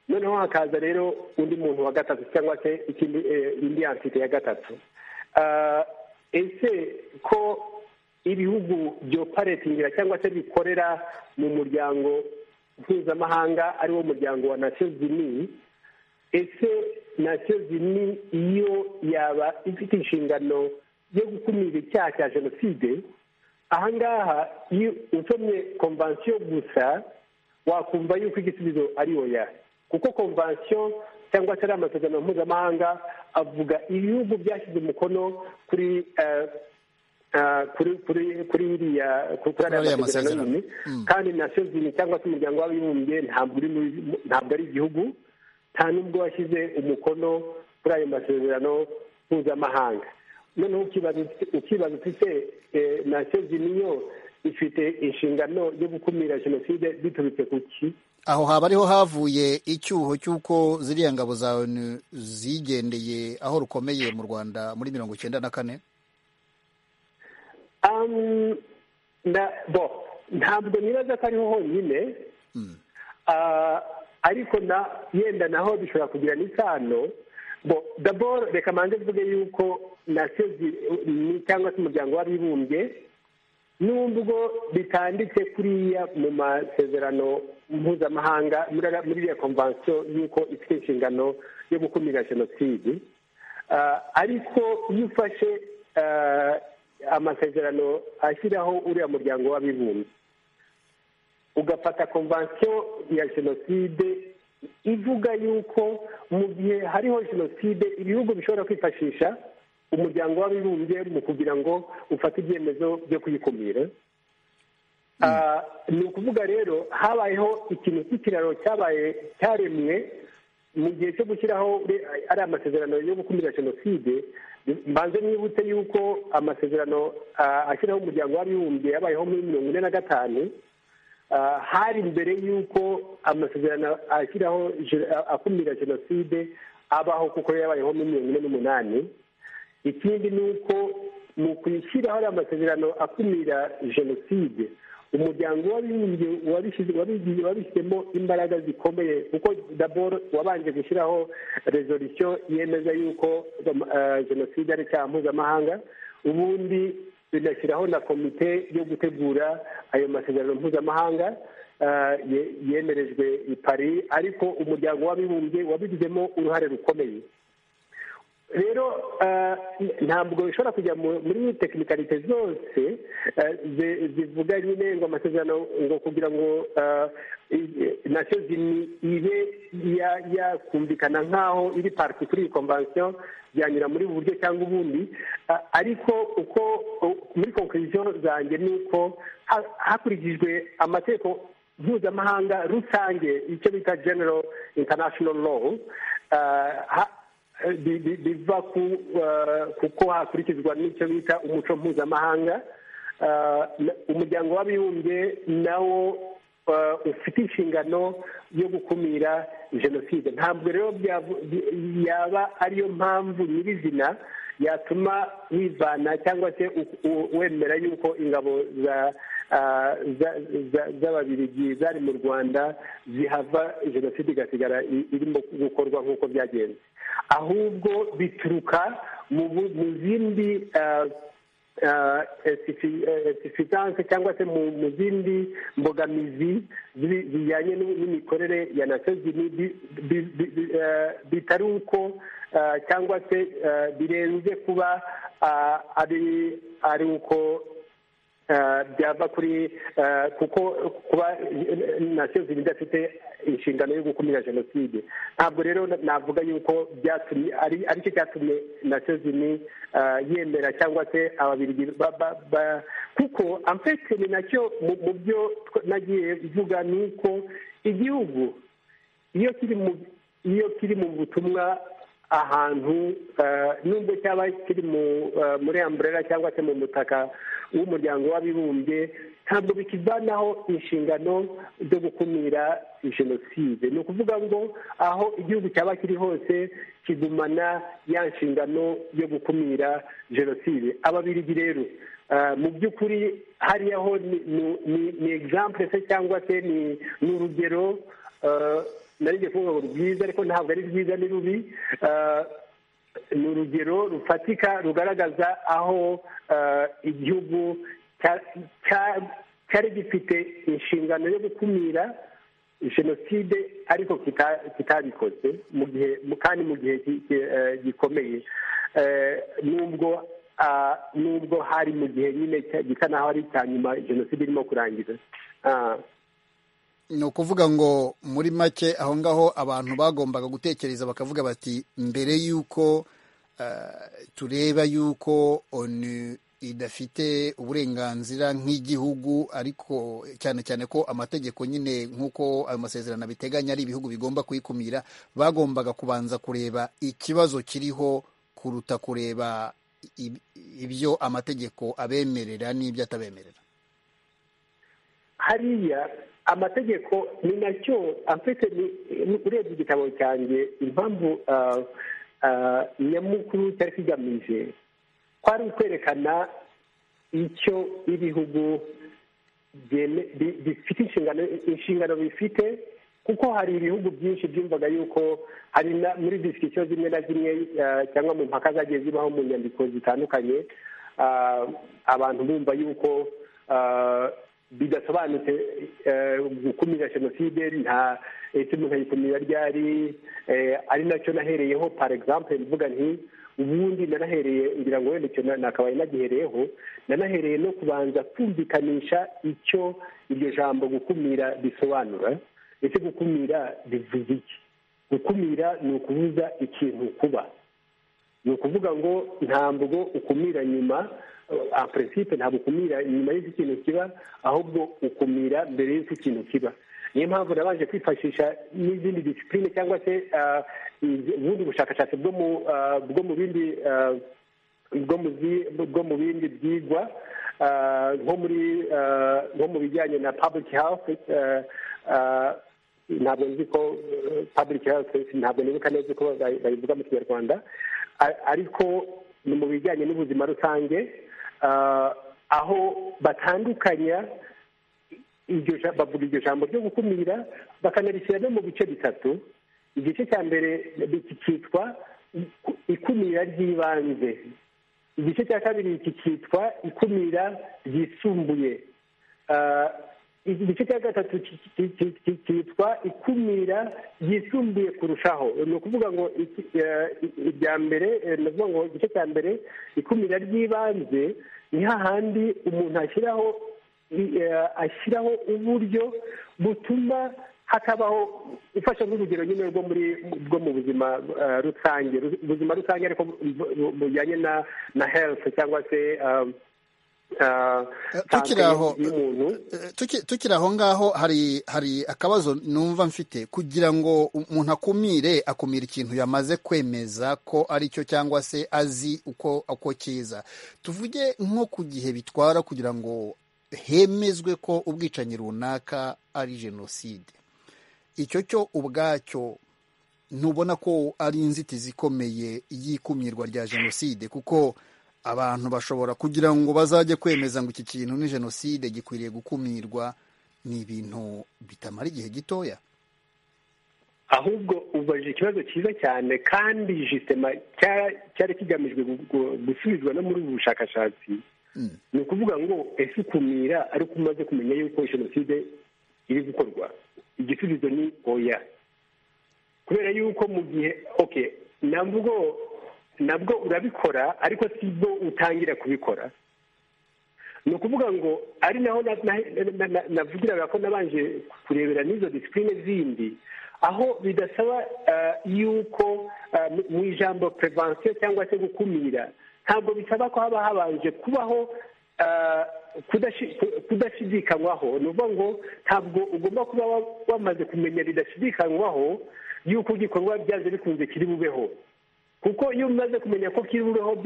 noneho hakaza rero undi muntu wa gatatu cyangwa se ikindi eh, indi ansite ya gatatu Ah, ese ko ibihugu byoparetingira cyangwa se bikorera mu muryango mpuzamahanga ariwo muryango wa nations unies ese nations unies iyo yaba ifite inshingano yo gukumira icyaha cya jenoside ahangaha iyo usomye konvansiyo gusa wakumva yuko igisubizo ari oya kuko konvansiyo cyangwa se ari amasezerano mpuzamahanga avuga ibihugu byashyize umukono kuri eh, eh, kuri kuri kuri iriya kuri kuri Kuri ariya ariya masezerano masezerano. nyine Mm. kandi nations unies cyangwa se umuryango w'abibumbye ntabwo uri muri- ntabwo ari igihugu nta nubwo washyize umukono kuri ayo masezerano mpuzamahanga noneho ukibaza uti- ukibaza uti se eh, nations unies yo ifite inshingano yo gukumira jenoside biturutse ku ki aho haba ariho havuye icyuho cy'uko ziriya ngabo zawe ni- zigendeye aho rukomeye mu rwanda muri mirongo icyenda na kane Um, na bo ntabwo nibaza ko ariho honyine Ah, ariko na yenda naho bishobora kugira n'isano bo dabor reka manze mvuge yuko nasozi ni cyangwa se umuryango w'abibumbye nubwo bitanditse kuriya mu masezerano mpuzamahanga muri ara- muri iriya konvansiyo y'uko ifite inshingano yo gukumira jenoside Ah, ariko iyo ufashe ah, amasezerano ashyiraho uriya muryango w'abibumbye ugafata konvansiyo ya jenoside ivuga yuko mu gihe hariho jenoside ibihugu bishobora kwifashisha umuryango w'abibumbye mu kugira ngo ufate ibyemezo byo kuyikumira Ah, ni ukuvuga rero habayeho ikintu cy'ikiraro cyabaye cyaremwe mu gihe cyo gushyiraho re- ari amasezerano yo gukumira jenoside mbanze mwibutse yuko amasezerano ah, ashyiraho umuryango w'abibumbye yabayeho muri mirongo ine na gatanu Ah, hari mbere y'uko amasezerano ashyiraho je- a- akumira jenoside abaho kuko yabayeho muri mirongo ine n'umunani ikindi ni uko mu kwishyiraho ariya masezerano akumira jenoside umuryango w'abibumbye wabishyize- wabigize- wabishyizemo imbaraga zikomeye kuko daboro wabanje gushyiraho resolisiyo yemeza yuko eh, jenoside ari icyaha mpuzamahanga ubundi binashyiraho na komite yo gutegura ayo masezerano mpuzamahanga ah, ye- yemerejwe i paris ariko umuryango w'abibumbye wabigizemo uruhare rukomeye rero ah, ntabwo bishobora kujya mu- muri tekinikalite zose ah, zi- zivuga nyine ngo amasezerano ngo kugira ngo ah, i- nacyo zini- ibe ya- yakumvikana nk'aho iri pariti kuri iyi konvansiyo byanyura muri ubu buryo cyangwa ubundi Ah, ariko uko u- muri konkuriziyo zanjye ni uko ha- hakurikijwe amategeko mpuzamahanga rusange icyo bita general international law ah, ha- bi- bi- biva ku eh, kuko hakurikizwa n'icyo bita umuco mpuzamahanga Eh, na- umuryango w'abibumbye nawo eh, ufite inshingano yo gukumira jenoside ntabwo rero byavu- bi- yaba ariyo mpamvu nyirizina yatuma wivana cyangwa se u- u- wemera yuko ingabo za ah, za- za- z'ababiligi zari mu rwanda zihava jenoside igasigara i- irimo gukorwa nk'uko byagenze ahubwo bituruka mu bu- mu zindi ah, ah, insuffi- eh, insuffisances cyangwa se mu mu zindi mbogamizi zi- zijyanye n'u- n'imikorere ya nations unies bi- bi- bi- bi- eh, bitari uko ah, cyangwa se ah, birenze kuba ah, ari ari uko eh, byava kuri eh, kuko kuba nations unies idafite inshingano yo gukumira jenoside ntabwo rero navuga yuko byatumye ari aricyo cyatumye nations unies eh, yemera cyangwa se ababirigi ba- ba- ba- kuko amfete ni nacyo mu- mu byo tw- nagiye mvuga ni uko igihugu iyo kiri mu iyo kiri mu butumwa ahantu eh, nubwo cyaba kiri mu- eh, muri amburera cyangwa se mu mutaka w'umuryango w'abibumbye ntabwo bikivanaho inshingano zo gukumira jenoside ni ukuvuga ngo aho igihugu cyaba kiri hose kigumana ya nshingano yo gukumira jenoside ababirigi rero eh, mu by'ukuri hariyaho ni ni- ni- ni exemple se cyangwa se ni ni urugero eh, narijye kuvuga ngo rwiza ariko ntabwo ari rwiza ni rubi eh, ni urugero rufatika rugaragaza aho eh, igihugu cya- cya- cyari gifite inshingano yo gukumira jenoside ariko kita- kitabikoze mu gihe mu- kandi mu gihe gi- gi- eh, gikomeye Eh, nubwo ah, nubwo hari mu gihe nyine cya- gisa naho ari icya nyuma jenoside irimo kurangira Ah. ni ukuvuga ngo muri make aho ngaho abantu bagombaga gutekereza bakavuga bati mbere y'uko eh, tureba y'uko onu idafite uburenganzira nk'igihugu ariko cyane cyane ko amategeko nyine nk'uko ayo masezerano abiteganya ari ibihugu bigomba kuyikumira bagombaga kubanza kureba ikibazo kiriho kuruta kureba ib- ibyo amategeko abemerera n'ibyo atabemerera hariya amategeko ni nacyo afite urebye igitabo cyanjye impamvu ah, ah, nyamukuru cyari kigamije kwari ukwerekana icyo ibihugu byeme- bi- bifite inshingano inshingano bifite kuko hari ibihugu byinshi byumvaga yuko hari na- muri disikisiyo zimwe na zimwe ah, cyangwa mu mpaka zagiye zibaho mu nyandiko zitandukanye ah, abantu bumva yuko ah, bidasobanutse eh, gukumira jenoside nta ese umuntu ayikumira ryari eh, ari nacyo nahereyeho par exemple mvuga nti ubundi nanahereye ngira ngo wenda icyo na- nakabaye nagihereyeho nanahereye no kubanza kumvikanisha icyo iryo jambo gukumira risobanura ese gukumira bivuze iki gukumira ni ukubuza ikintu kuba ni ukuvuga ngo ntabwo ukumira nyuma eh, en principe ntabwo ukumira nyuma y'uko ikintu kiba ahubwo ukumira mbere y'uko ikintu kiba niyo mpamvu nabanje kwifashisha n'izindi disipurine cyangwa se ah, iz- ubundi bushakashatsi bwo mu ah, bwo mu bindi ah, bwo mu zi- bwo mu bindi byigwa ah, nko muri ah, nko mu bijyanye na public health ah, ah, ntabwo nzi ko eh, public health ntabwo nibuka neza uko bayi- bayivuga mu kinyarwanda A- ariko ni mu bijyanye n'ubuzima rusange ah, aho batandukanya iryo ja- bavuga iryo jambo ryo gukumira bakanarishyira no mu bice bitatu igice cya mbere iki cyitwa iku- ikumira ry'ibanze igice cya kabiri iki cyitwa ikumira ryisumbuye Ah, igice cya gatatu ki- ki- ki- ki- cyitwa ikumira ryisumbuye kurushaho ni ukuvuga ngo iki- eh, irya mbere eh, ni ukuvuga ngo igice cya mbere ikumira ry'ibanze ni hahandi umuntu ashyiraho i- eh, ashyiraho uburyo butuma hakabaho ufashe nk'urugero nyine rwo muri bwo mu buzima eh, rusange Ru- ubuzima rusange ariko bu- bu- bu- bujyanye na na health cyangwa se ah, ah, Eh, santé tukiri aho, y'umuntu Eh, tuki- tukiri aho ngaho hari hari akabazo numva mfite kugira ngo umuntu akumire akumira ikintu yamaze kwemeza ko ari cyo cyangwa se azi uko uko kiza tuvuge nko ku gihe bitwara kugira ngo hemezwe ko ubwicanyi runaka ari jenoside icyo cyo ubwacyo ntubona ko ari inzitizi ikomeye y'ikumirwa rya jenoside kuko abantu bashobora kugira ngo bazajye kwemeza ngo iki kintu ni jenoside gikwiriye gukumirwa ni ibintu bitamara igihe gitoya ahubwo ubajije ikibazo cyiza cyane kandi jisitema cya- cyari kigamijwe gu- gu- gusubizwa no muri ubu bushakashatsi Mm. ni ukuvuga ngo ese ukumira ariko umaze kumenya yuko jenoside iri gukorwa igisubizo ni oya kubera yuko mu gihe oke nabwo nabwo urabikora ariko si bwo utangira kubikora ni ukuvuga ngo ari naho na- na- na- na- navugiraga ko nabanje kurebera n'izo disipurine zindi aho bidasaba eh, yuko eh, mu- mu ijambo prevention cyangwa se gukumira ntabwo bisaba ko haba habanje kubaho eh, kudashi- ku- kudashidikanywaho ni ukuvuga ngo ntabwo ugomba kuba wa- wamaze kumenya bidashidikanywaho yuko igikorwa byanze bikunze kiri bubeho kuko iyo umaze kumenya ko kiriho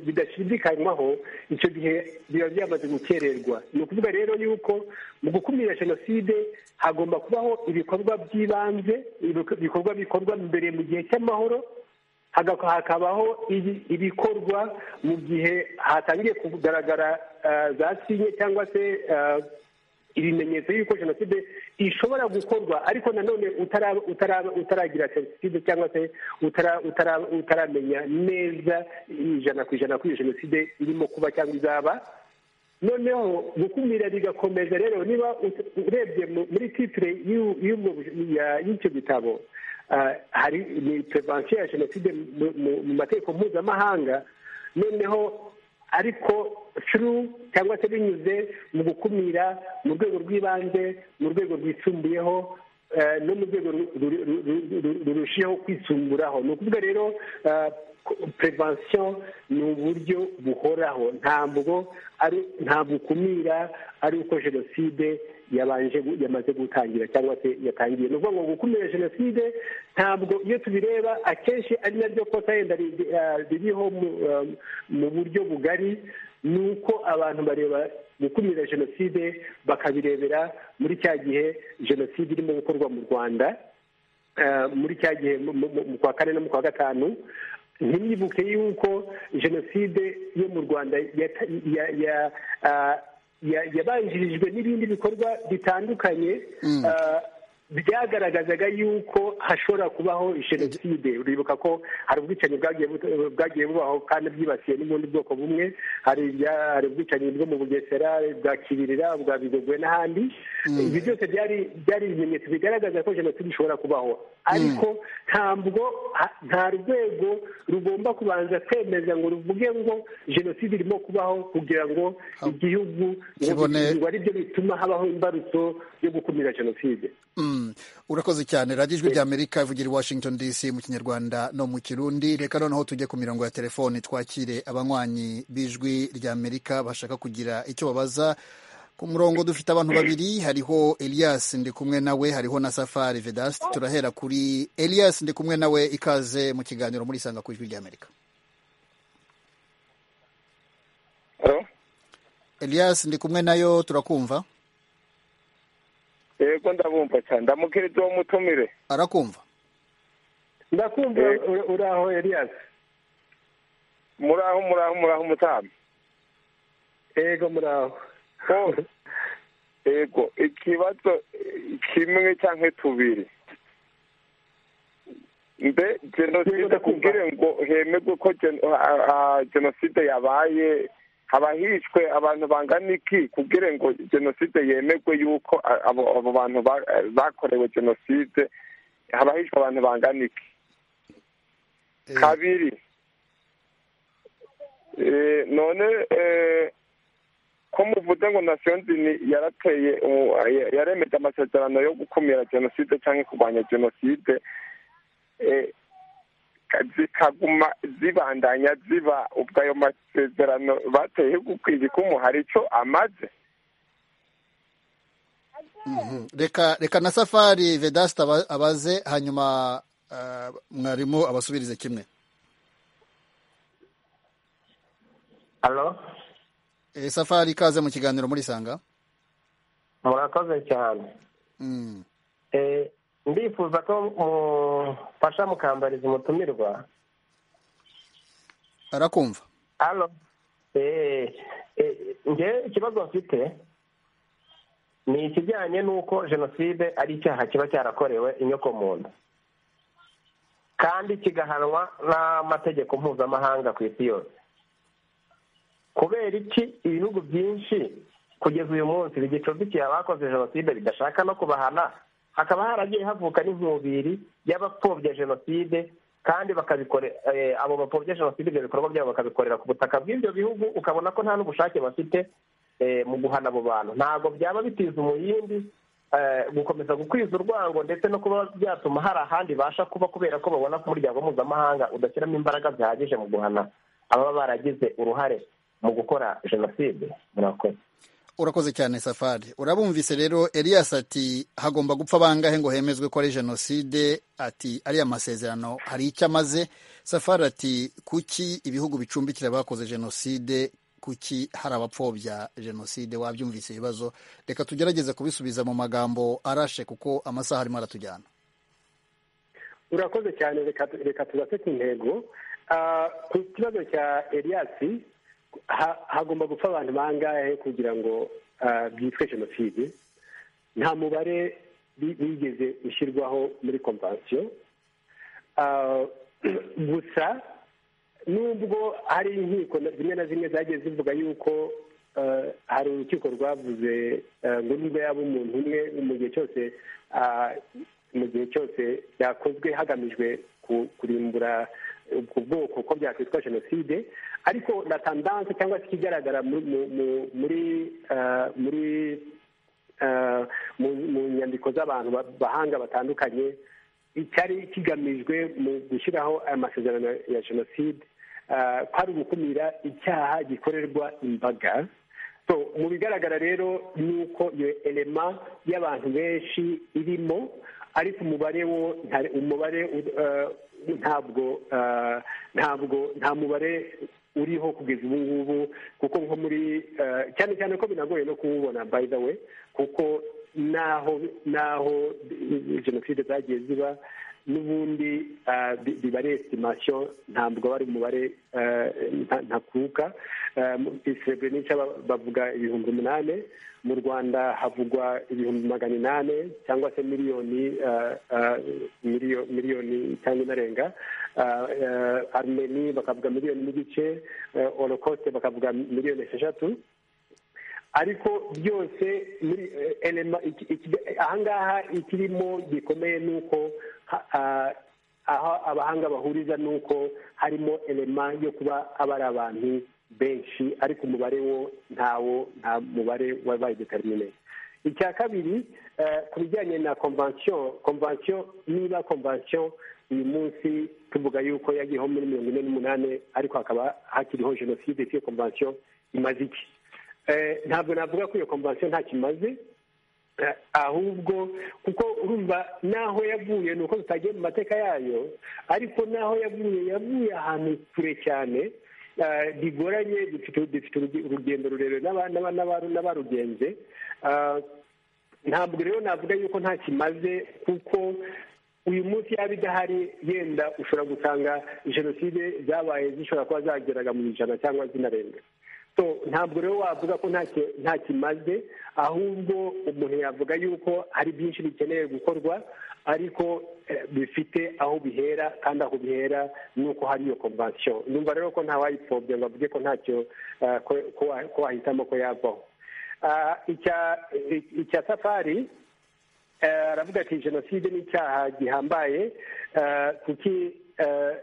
bidashidikanywaho icyo gihe biba byamaze gukererwa ni ukuvuga rero yuko mu gukumira jenoside hagomba kubaho ibikorwa by'ibanze ibikorwa bikorwa mbere mu gihe cy'amahoro hakabaho ibikorwa mu gihe hatangiye kugaragara za sinye cyangwa se ibimenyetso y'uko jenoside ishobora gukorwa ariko nanone utaragira jenoside cyangwa se utaramenya neza ijana ku ijana ko iyo jenoside irimo kuba cyangwa izaba noneho gukumira bigakomeza rero niba urebye muri titire y'icyo gitabo hari ni perevansiyo ya jenoside mu mategeko mpuzamahanga noneho ariko turu cyangwa se binyuze mu gukumira mu rwego rw'ibanze mu rwego rwisumbuyeho no mu rwego rurushijeho kwisumburaho ni ukuvuga rero perevansiyo ni uburyo buhoraho ntabwo ari ntabwo ukumira ari uko jenoside yabanje yamaze gutangira cyangwa se yatangiye ni ukuvuga ngo gukumira jenoside ntabwo iyo tubireba akenshi ari naryo kosa yenda ririho mu buryo bugari ni uko abantu bareba gukumira jenoside bakabirebera muri cya gihe jenoside irimo gukorwa mu rwanda muri cya gihe mu kwa kane no mu kwa gatanu ntibibuke yuko jenoside yo mu rwanda yabanjirijwe n'ibindi bikorwa bitandukanye byagaragazaga yuko hashobora kubaho jenoside uribuka ko hari ubwicanyi bwagiye bubaho kandi bwibasiye n'ubundi bwoko bumwe hari ubwicanyi bwo mu bugesera bwa kibirira bwa bigogwe n'ahandi ibi byose byari ibimenyetso bigaragaza ko jenoside ishobora kubaho ariko ntabwo nta rwego rugomba kubanza kwemeza ngo ruvuge ngo jenoside irimo kubaho kugira ngo igihugu ngo ari byo bituma habaho imbarutso yo gukumira jenoside urakoze cyane radiyo ijwi ry'amerika ivugira i washington dc mu kinyarwanda no mu kirundi reka noneho tujye ku mirongo ya telefoni twakire abanywanyi b'ijwi ry'amerika bashaka kugira icyo babaza ku murongo dufite abantu babiri hariho Elias ndi kumwe nawe hariho na Safari Vedaste turahera kuri Elias ndi kumwe nawe ikaze mu kiganiro muri sanga ku ijwi ry'Amerika Elias ndi kumwe nayo turakumva yego ndabumva cyane ndamukiriza uwo mutumire arakumva ndakumva uraho Elias muraho muraho muraho umutami yego muraho yego ikibazo kimwe cyangwa tubiri mbe jenoside kubwire ngo hemegwe ko jenoside yabaye haba hishwe abantu bangana iki kubwire ngo jenoside yemegwe yuko abo bantu bakorewe jenoside haba hishwe abantu bangana iki kabiri none ko muvuze ngo nasiyo nzini yarateye yaremeje amasezerano yo gukumira jenoside cyangwa kurwanya jenoside zikaguma zibandanya ziba ubwo ayo masezerano bateye gukwiye ko hari icyo amaze reka na safari vedasite abaze hanyuma mwarimu abasubirize kimwe safari ikaze mu kiganiro muri sanga murakoze cyane ndifuza ko mufasha mukambariza umutumirwa arakumva nge ikibazo mfite ni ikijyanye n'uko jenoside ari icyaha kiba cyarakorewe inyokomuntu kandi kigahanwa n'amategeko mpuzamahanga ku isi yose kubera iki ibihugu byinshi kugeza uyu munsi bigicumbikiye abakoze jenoside bidashaka no kubahana hakaba haragiye havuka n'inkubiri y'abapfobya jenoside kandi abo bapfobya jenoside ibyo bikorwa byabo bakabikorera ku butaka bw'ibyo bihugu ukabona ko nta n'ubushake bafite mu guhana abo bantu ntabwo byaba bitiza umuyindi gukomeza gukwiza urwango ndetse no kuba byatuma hari ahandi basha kuba kubera ko babona ko umuryango mpuzamahanga udashyiramo imbaraga zihagije mu guhana ababa baragize uruhare mu gukora jenoside murakoze urakoze cyane safari urabumvise rero elias ati hagomba gupfa bangahe ngo hemezwe ko ari jenoside ati ariya amasezerano hari icyo amaze safari ati kuki ibihugu bicumbikira abakoze jenoside kuki hari abapfobya jenoside wabyumvise ibibazo reka tugerageze kubisubiza mu magambo arashe kuko amasaha arimo aratujyana urakoze cyane reka tubase ku ntego ku kibazo cya eliyasi hagomba gupfa abantu bangahe kugira ngo byitwe jenoside nta mubare wigeze ushyirwaho muri kompansiyo gusa nubwo hari inkiko zimwe na zimwe zagiye zivuga yuko hari urukiko rwavuze ngo nubwo yaba umuntu umwe mu gihe cyose mu gihe cyose byakozwe hagamijwe kurimbura ubwo bwoko ko byakwitwa jenoside ariko na tandanse cyangwa se ikigaragara muri muri mu nyandiko z'abantu bahanga batandukanye icyari kigamijwe mu gushyiraho aya masezerano ya jenoside ko ari ugukumira icyaha gikorerwa imbaga mu bigaragara rero ni uko iyo elema y'abantu benshi irimo ariko umubare wo umubare ntabwo ntabwo nta mubare uriho kugeza ubu ngubu kuko nko muri cyane cyane ko binagoye no kuwubona by the way kuko naho naho jenoside zagiye ziba n'ubundi biba ari esitimasiyo ntabwo ari umubare ntakuka seburenica bavuga ibihumbi umunani mu rwanda havugwa ibihumbi magana inani cyangwa se miliyoni miliyoni cyangwa inarenga armeni bakavuga miliyoni n'igice orokosite bakavuga miliyoni esheshatu ariko byose muri ahangaha ikirimo gikomeye ni uko aho abahanga bahuriza ni uko harimo elema yo kuba aba ari abantu benshi ariko umubare wo ntawo nta mubare wabaye determine icya kabiri ku bijyanye na konvansiyo konvansiyo niba konvansiyo uyu munsi tuvuga yuko yagiyeho muri mirongo ine n'umunani ariko hakaba hakiriho jenoside iyo konvansiyo imaze iki ntabwo navuga ko iyo kompansiyo ntacyo imaze ahubwo kuko urumva n'aho yavuye ni uko tutagiye mu mateka yayo ariko n'aho yavuye yavuye ahantu kure cyane bigoranye dufite urugendo rurerure n'abarugenze ntabwo rero navuga yuko ntacyo imaze kuko uyu munsi yaba idahari yenda ushobora gusanga jenoside zabaye zishobora kuba zageraga mu ijana cyangwa zinarenga ntabwo rero wavuga ko nta kimaze ahubwo umuntu yavuga yuko hari byinshi bikeneye gukorwa ariko bifite aho bihera kandi aho bihera ni uko hari iyo kompansiyo numva rero ko ntawayipfobya ngo avuge ko ntacyo ko wahitamo ko yavaho icya safari aravuga ati jenoside ni icyaha gihambaye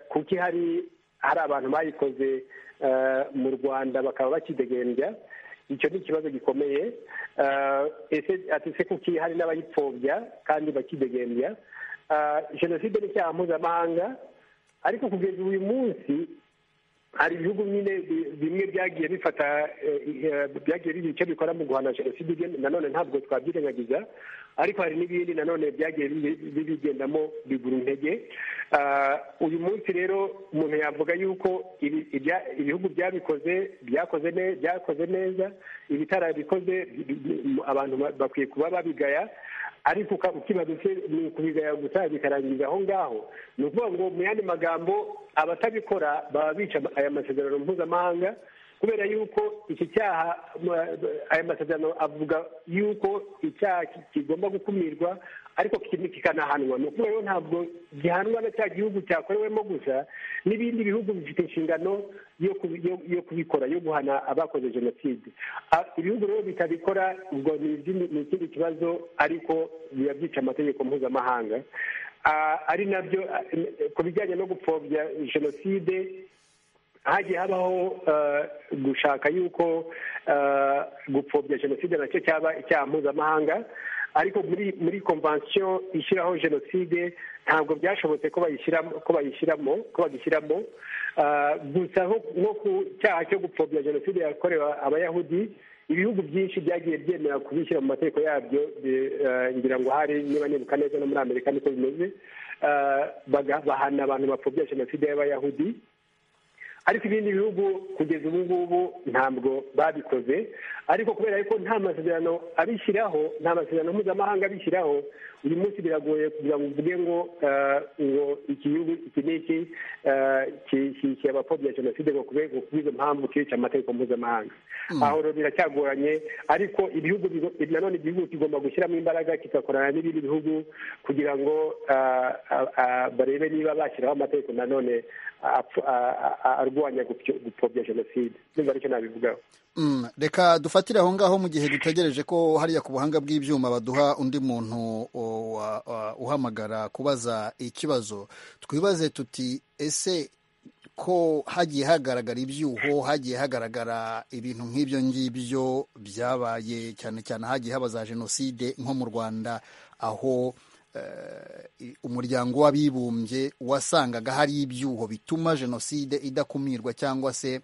kuki hari hari abantu bayikoze mu rwanda bakaba bakidegembya icyo ni ikibazo gikomeye ese ati se kuki hari n'abayipfobya kandi bakidegembya jenoside ni icyaha mpuzamahanga ariko kugeza uyu munsi hari ibihugu nyine bimwe byagiye bifata byagiye bigira icyo bikora mu guhana jenoside nanone ntabwo twabyirengagiza ariko hari n'ibindi nanone byagiye bibigendamo bigura intege uyu munsi rero umuntu yavuga yuko ibihugu byabikoze byakoze neza ibitarabikoze abantu bakwiye kuba babigaya ariko ukibadutse ni ukubigaya gusa bikarangiza aho ngaho ni ukuvuga ngo mu yandi magambo abatabikora baba bica aya masezerano mpuzamahanga kubera yuko iki cyaha aya masezerano avuga yuko icyaha kigomba gukumirwa ariko kikanahanwa ni ukuvuga rero ntabwo gihanwa na cya gihugu cyakorewemo gusa n'ibindi bihugu bifite inshingano yo kubikora yo guhana abakoze jenoside ibihugu rero bitabikora ubwo ni ikindi kibazo ariko biba byica amategeko mpuzamahanga ari nabyo ku bijyanye no gupfobya jenoside hagiye habaho gushaka yuko gupfobya jenoside nacyo cyaba icyaha mpuzamahanga ariko muri muri konvansiyo ishyiraho jenoside ntabwo byashobotse ko bayishyiramo ko bayishyiramo ko bagishyiramo gusa nko ku cyaha cyo gupfobya jenoside yakorewe abayahudi ibihugu byinshi byagiye byemera kubishyira mu mategeko yabyo ngira ngo hari niba nibuka neza no muri amerika niko bimeze bahana abantu bapfobya jenoside y'abayahudi ariko ibindi bihugu kugeza ubu ngubu ntabwo babikoze ariko kubera yuko nta masezerano abishyiraho nta masezerano mpuzamahanga abishyiraho uyu munsi biragoye kugira ngo uvuge ngo ngo iki gihugu iki n'iki kishyigikiye abapfobya jenoside ngo kubw'izo mpamvu kica amategeko mpuzamahanga aho rero biracyagoranye ariko ibihugu nanone igihugu kigomba gushyiramo imbaraga kigakorana n'ibindi bihugu kugira ngo barebe niba bashyiraho amategeko nanone arwanya gupfobya jenoside nimba aricyo nabivugaho reka dufatire aho ngaho mu gihe dutegereje ko hariya ku buhanga bw'ibyuma baduha undi muntu uhamagara kubaza ikibazo twibaze tuti ese ko hagiye hagaragara ibyuho hagiye hagaragara ibintu nk'ibyo ngibyo byabaye cyane cyane hagiye haba za jenoside nko mu rwanda aho umuryango w'abibumbye wasangaga hari ibyuho bituma jenoside idakumirwa cyangwa se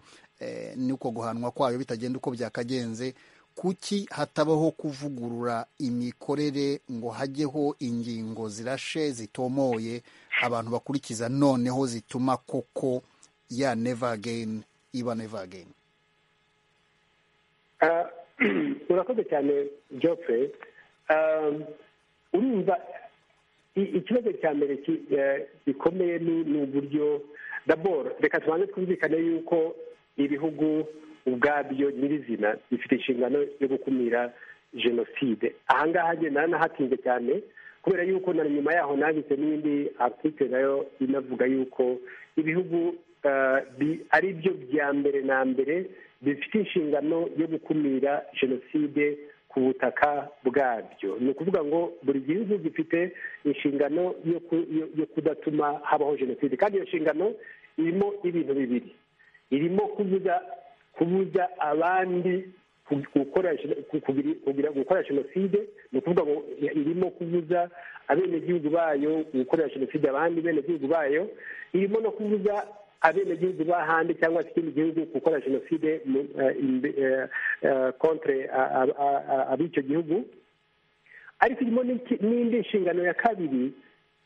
n'uko guhanwa kwayo bitagenda uko byakagenze kuki hatabaho kuvugurura imikorere ngo hajyeho ingingo zirashe zitomoye abantu bakurikiza noneho zituma koko ya neva ageni iba neva ageni urakoze cyane jopfe urumva ikibazo cya mbere gikomeye ni uburyo daboro reka tubanze twumvikane yuko ibihugu ubwabyo nyirizina bifite inshingano yo gukumira jenoside ahangaha agenda nanahatinze cyane kubera yuko na nyuma yaho nanditse n'indi article nayo inavuga yuko ibihugu ari byo bya mbere na mbere bifite inshingano yo gukumira jenoside ku butaka bwabyo ni ukuvuga ngo buri gihugu gifite inshingano yo kudatuma habaho jenoside kandi iyo nshingano irimo ibintu bibiri irimo kubuza kubuza abandi gukora jenoside ni ukuvuga ngo irimo kubuza abenegihugu bayo gukorera jenoside abandi benegihugu bayo irimo no kubuza abenegihugu b'ahandi cyangwa se ikindi gihugu gukora jenoside kontre ab'icyo gihugu ariko irimo n'indi nshingano ya kabiri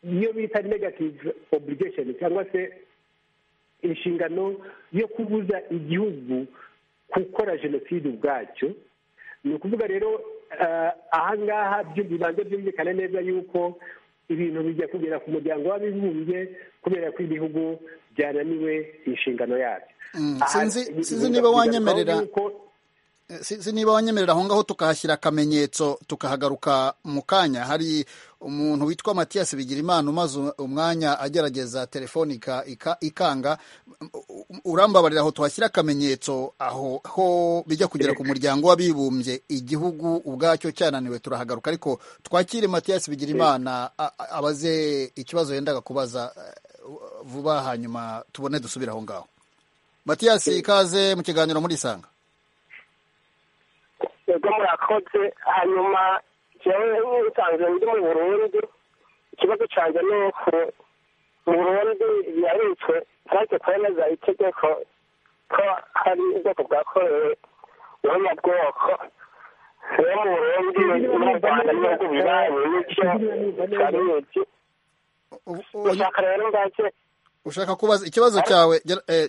iyo bita negative obligation cyangwa se inshingano yo kubuza igihugu gukora jenoside ubwacyo ni ukuvuga rero ahangaha bibanza byumvikane neza yuko ibintu bijya kugera ku muryango w'abibumbye kubera ko ibihugu byananiwe inshingano yabyo sinzi niba wanyemerera niba wanyemerera aho ngaho tukahashyira akamenyetso tukahagaruka mu kanya hari umuntu witwa matiyasi bigirimana umaze umwanya agerageza telefoni ikanga urambabarira aho tuhashyira akamenyetso aho ho bijya kugera ku muryango w'abibumbye igihugu ubwacyo cyananiwe turahagaruka ariko twakire matiyasi bigirimana abaze ikibazo yendaga kubaza vuba hanyuma tubone dusubire aho ngaho matiyasi ikaze mu kiganiro muri isanga yego murakoze hanyuma njyewe nsanzwe ndi mu burundi ikibazo cyanjye ni uko mu burundi birabitswe ntacyo kwemeza itegeko ko hari ubwoko bwakorewe ubunyabwoko rero mu burundi no mu rwanda n'ibihugu bibaye n'icyo turabizi ushaka rero ngaze ushaka kubaza ikibazo cyawe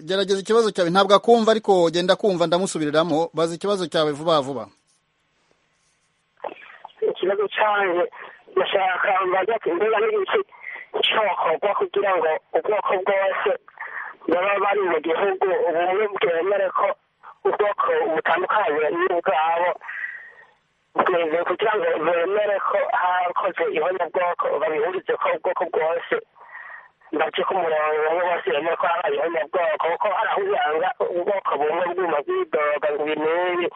gerageza ikibazo cyawe ntabwo akumva ariko genda kumva ndamusubiriramo baza ikibazo cyawe vuba vuba ikibazo cyawe ndashaka mbaza imbuga n'igiki cyokorwa kugira ngo ubwoko bwose baba bari mu gihugu ubumwe bwemere ko ubwoko butandukanye n'ubwabo bweze kugira ngo bemere ko hakoze ihonyabwoko babihurize ko ubwoko bwose bace ku murongo umwe bose bemeye ko habayeho nyabwoko kuko hari aho usanga ubwoko bumwe bwuma bwidoga ngo ibi n'ibi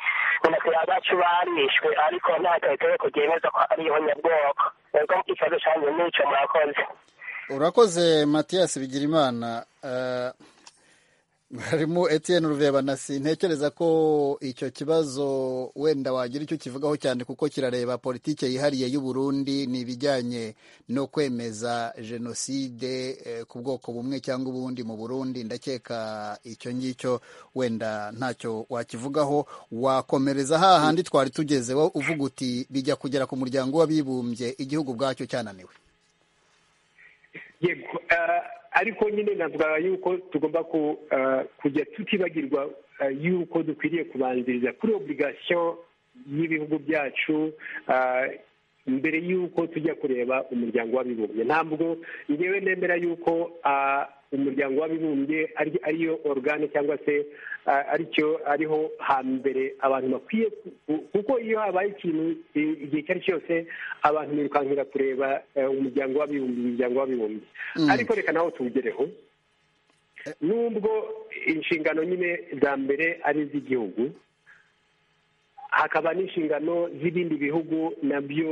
munasira bacu barishwe ariko nta tegeko ryemeza ko ariyo nyabwoko ubwo ikibazo cyanjye n'icyo murakoze urakoze matiyasi bigirimana harimo Etienne Rurebanasi ntekereza ko icyo kibazo wenda wagira icyo kivugaho cyane kuko kirareba politike yihariye y'u Burundi ni ibijyanye no kwemeza jenoside eh, ku bwoko bumwe cyangwa ubundi mu Burundi ndakeka icyo ngicyo wenda ntacyo wakivugaho wakomereza hahandi twari tugeze wo uvuga uti bijya kugera ku muryango w'abibumbye igihugu ubwacyo cyananiwe yego ariko nyine navuga yuko tugomba kujya tutibagirwa yuko dukwiriye kubanziriza kuri obligasiyo y'ibihugu byacu mbere y'uko tujya kureba umuryango w'abibumbye ntabwo ngewe nemera y'uko umuryango w'abibumbye ariyo organe cyangwa se aricyo ariho hambere abantu bakwiye kuko iyo habaye ikintu igihe icyo ari cyo cyose abantu birukankira kureba umuryango w'abibumbye umuryango w'abibumbye ariko reka nawe tuwugereho nubwo inshingano nyine za mbere ari iz'igihugu hakaba n'inshingano z'ibindi bihugu nabyo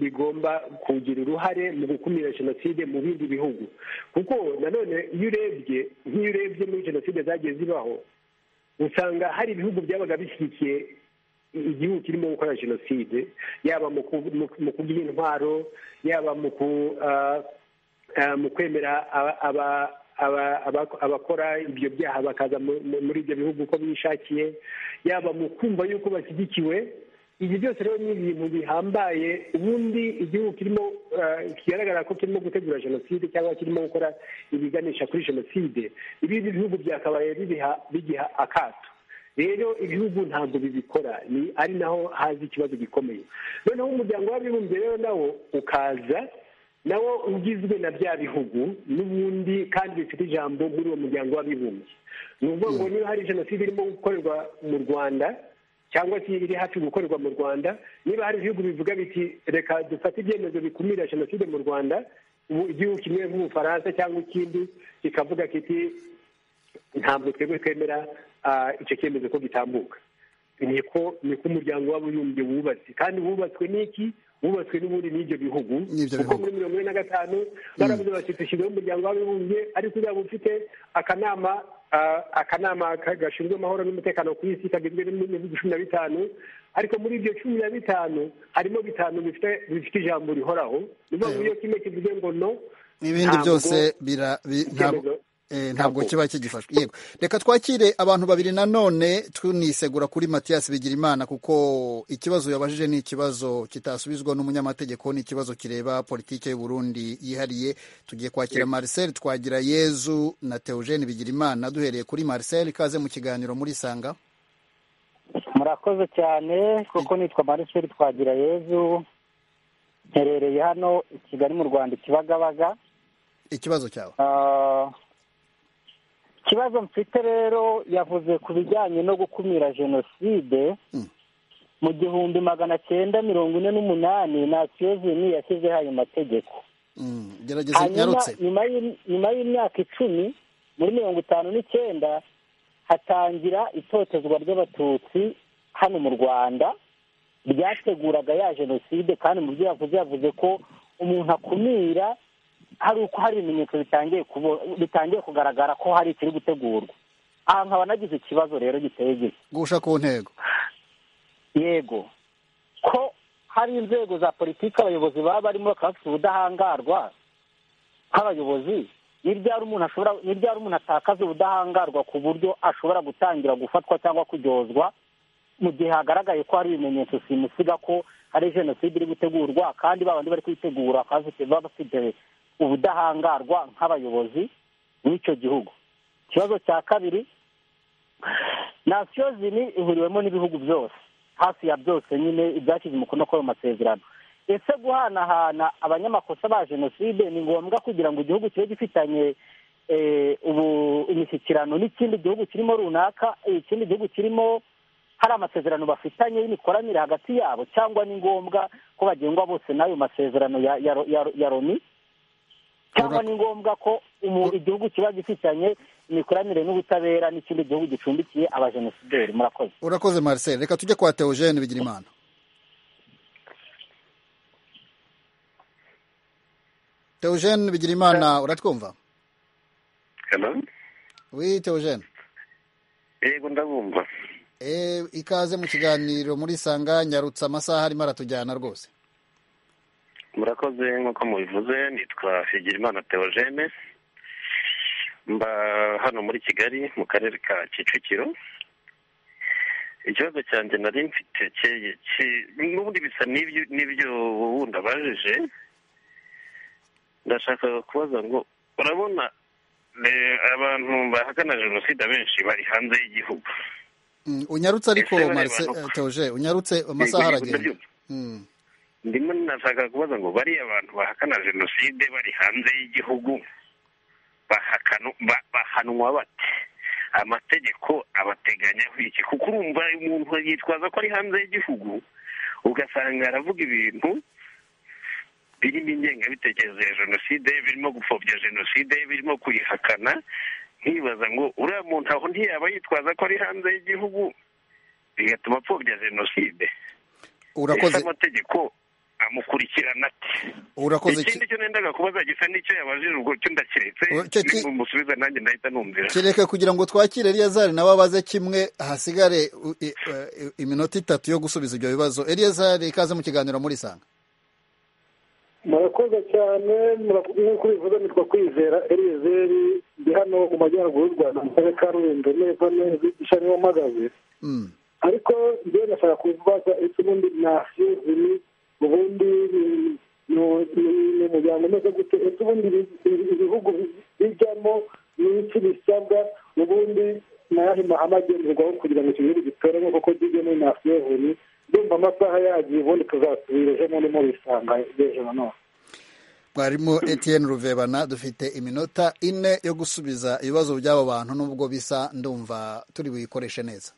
bigomba kugira uruhare mu gukumira jenoside mu bindi bihugu kuko nanone iyo urebye nk'iyo urebye muri jenoside zagiye zibaho usanga hari ibihugu byabaga bishyigikiye igihugu kirimo gukora jenoside yaba mu kugira intwaro yaba mu kwemera abakora ibyo byaha bakaza muri ibyo bihugu uko bishakiye yaba mu kumva yuko bashyigikiwe ibi byose rero ni ibintu bihambaye ubundi igihugu kirimo kigaragara ko kirimo gutegura jenoside cyangwa kirimo gukora ibiganisha kuri jenoside ibindi bihugu byakabaye bigiha akato rero ibihugu ntabwo bibikora ni ari naho haza ikibazo gikomeye noneho umuryango w'abibumbye rero nawo ukaza nawo ugizwe na bya bihugu n'ubundi kandi bifite ijambo muri uwo muryango w'abibumbye ni ukuvuga ngo niba hari jenoside irimo gukorerwa mu rwanda cyangwa se iri hafi gukorerwa mu rwanda niba hari ibihugu bivuga biti reka dufate ibyemezo bikumira jenoside mu rwanda igihugu kimwe nk'ubufaransa cyangwa ikindi kikavuga kiti ntabwo twebwe twemera icyo cyemezo ko gitambuka niko niko umuryango w'abibumbye wubatse kandi wubatswe n'iki wubatswe n'ubundi n'ibyo bihugu kuko muri mirongo ine na gatanu baravuze bati dushyizeho umuryango w'abibumbye ariko uzaba ufite akanama akanama gashinzwe amahoro n'umutekano ku isi kagizwe n'ibihugu cumi na bitanu ariko muri ibyo cumi na bitanu harimo bitanu bifite ijambo rihoraho ni ukuvuga ngo iyo kimwe kivuze ngo no n'ibindi byose ntabwo kiba kigifashwe yego reka twakire abantu babiri nanone tunisegura kuri matiyasi bigirimana kuko ikibazo yabajije ni ikibazo kitasubizwa n'umunyamategeko ni ikibazo kireba politiki Burundi yihariye tugiye kwakira Marcel twagira yezu na Theogene bigirimana duhereye kuri Marcel kaze mu kiganiro muri sanga murakoze cyane kuko nitwa Marcel twagira yezu nherereye hano i kigali mu rwanda ikibagabaga ikibazo cyawe ikibazo mfite rero yavuze ku bijyanye no gukumira jenoside mu gihumbi magana cyenda mirongo ine n'umunani na tiyozini yashyizeho ayo mategeko nyuma y'imyaka icumi muri mirongo itanu n'icyenda hatangira itotezwa ry'abatutsi hano mu rwanda ryateguraga ya jenoside kandi mu byo yavuze yavuze ko umuntu akumira hari uko hari ibimenyetso bitangiye kugaragara ko hari ikiri gutegurwa aha nkaba nagize ikibazo rero giteye gito gushya ku ntego yego ko hari inzego za politiki abayobozi baba barimo bakaba bafite ubudahangarwa nk'abayobozi ni ryari umuntu atakaza ubudahangarwa ku buryo ashobora gutangira gufatwa cyangwa kuryozwa mu gihe hagaragaye ko hari ibimenyetso simusiga ko hari jenoside iri gutegurwa kandi babandi bari kuyitegura bakaba bafite ubudahangarwa nk'abayobozi b'icyo gihugu ikibazo cya kabiri nasiyo zini ihuriwemo n'ibihugu byose hafi ya byose nyine ibyashyize umukono kuri ayo masezerano ese guhanahana abanyamakosa ba jenoside ni ngombwa kugira ngo igihugu kibe gifitanye imishyikirano n'ikindi gihugu kirimo runaka ikindi gihugu kirimo hari amasezerano bafitanye y'imikoranire hagati yabo cyangwa ni ngombwa ko bagengwa bose n'ayo masezerano ya loni cyangwa ni ngombwa ko igihugu kiba gifitanye imikoranire n'ubutabera n'ikindi gihugu gicumbikiye abajenosideri murakoze urakoze marcel reka tujye kwa teogene bigira imana teogene bigira imana uratwumva hello oui teogene yego ndabumva Eh, ikaze mu kiganiro muri sanga nyarutse amasaha arimo aratujyana rwose murakoze nk'uko mubivuze nitwa Higirimana Theogene mba hano muri Kigali mu karere ka Kicukiro ikibazo cyanjye nari mfite cyeye ki- n'ubundi bisa n'ibyo n'ibyo wundi abajije ndashaka kubaza ngo urabona eh, abantu bahakana jenoside abenshi bari hanze y'igihugu Mm, unyarutse ariko Ese bareba Marcel no- Teoje unyarutse amasaha Yego, yego, aragenda ndabyumva. Mm. ndimo nashaka kubaza ngo bariya abantu bahakana jenoside bari hanze y'igihugu bahakanu- ba- bahanwa bate amategeko abateganyaho iki kuko urumva umuntu yitwaza ko ari hanze y'igihugu ugasanga aravuga ibintu birimo ingengabitekerezo ya jenoside birimo gupfobya jenoside birimo kuyihakana nkibaza ngo uriya muntu aho ntiyaba yitwaza ko ari hanze y'igihugu bigatuma apfobya jenoside ese urakoze amategeko amukurikirana ati urakoze ki- ikindi cyo nendaga kubaza gisa n'icyo yabajije ubwo cyo ndakiretse Uwo- cyo ki- mumusubiza nanjye ndahita numvira kereka kugira ngo twakire eliyazari nawe abaze kimwe hasigare u- i- eh, iminota itatu yo gusubiza ibyo bibazo eliyazari ikaze mu kiganiro muri sanga murakoze cyane mura- nk'uko bivuga nitwa kwizera eliyezeri ndi hano mu majyaruguru y'u rwanda mu karere ka rulindo neza neza ishami mpagaze Mm. ariko njyewe ndashaka kubaza ese ubundi nasiyuzini ubundi ni- ni- ni- ni umuryango umeze gute ese ubundi ibi- ibi- ibihugu bijyamo n'iki bisabwa ubundi n'ayahe mahame agenderwaho kugira ngo icyo gihugu gitoremo kuko kijyemo nasiyuzini ndumva amasaha yagiye ubundi tuzasubira ejo bundi mubisanga ejo na none mwarimu Etienne ruvebana dufite iminota ine yo gusubiza ibibazo by'abo bantu n'ubwo bisa ndumva turi buyikoreshe neza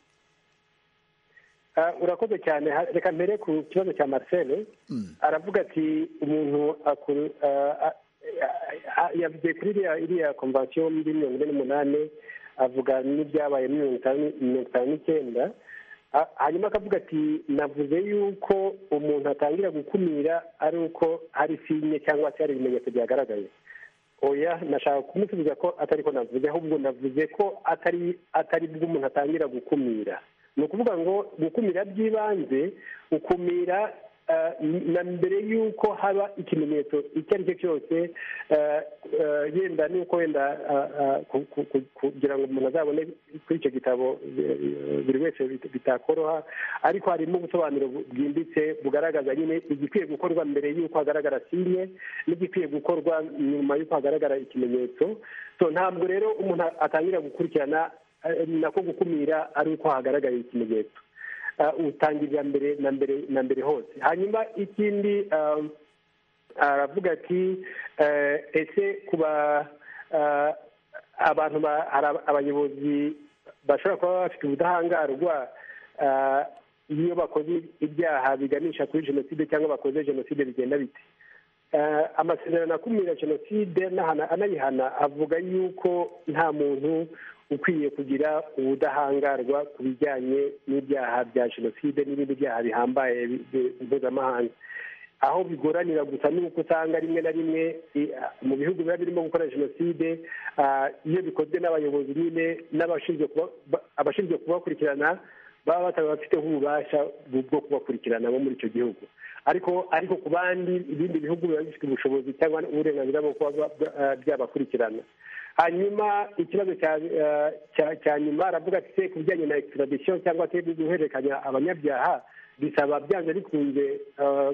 Ah, urakoze cyane Ha- reka mbere ku kibazo cya marcel aravuga ati umuntu akuru- ah, ah, ah, yavuze kuri iriya iriya konvasiyo muri mirongo ine n'umunani avuga n'ibyabaye muri mirongo itanu mirongo itanu n'icyenda Ah, hanyuma akavuga ati navuze yuko umuntu atangira gukumira ari uko hari sinye cyangwa se hari ibimenyetso byagaragaye oya nashaka kumusubiza ko atari ko navuze ahubwo navuze ko atari atari bwo umuntu atangira gukumira ni ukuvuga ngo gukumira by'ibanze ukumira eh, na mbere y'uko haba ikimenyetso icyo ari cyo cyose eh, eh, yenda n'uko wenda eh, eh, ku- ku- ku- kugira ngo umuntu azabone kuri icyo gitabo eh, buri wese bit- bitakoroha ariko harimo ubusobanuro bu- bwimbitse bugaragaza nyine igikwiye gukorwa mbere y'uko hagaragara sinye n'igikwiye gukorwa nyuma y'uko hagaragara ikimenyetso so ntabwo rero umuntu atangira gukurikirana eh, nako gukumira ari uko hagaragaye ikimenyetso Ah, utangirira mbere na mbere na mbere hose hanyuma ikindi ah, aravuga ati eh, ese kuba eh, abantu ba- hari aba- abayobozi bashobora kuba bafite ubudahangarwa eh, iyo bakoze ibyaha biganisha kuri jenoside cyangwa bakoze jenoside bigenda bite Eh, amasezerano akumira jenoside n'ahana- anayihana avuga yuko nta muntu ukwiye kugira ubudahangarwa ku bijyanye n'ibyaha bya jenoside n'ibindi byaha bihambaye bi- bi- mpuzamahanga aho bigoranira gusa ni uko usanga rimwe na rimwe i- mu bihugu biba birimo gukora jenoside ah, iyo bikozwe n'abayobozi nyine n'abashinzwe kuba- ba- abashinzwe kubakurikirana baba bataba bafiteho ububasha bu- bwo kubakurikirana bo muri icyo gihugu ariko ariko ku bandi ibindi bihugu biba bifite ubushobozi cyangwa uburenganzira bwo kuba ba- ba- ah, byabakurikirana hanyuma ikibazo cya ah, cya- cya nyuma aravuga ati se ku bijyanye na extradition cyangwa se guhererekanya abanyabyaha bisaba byanze bikunze ah,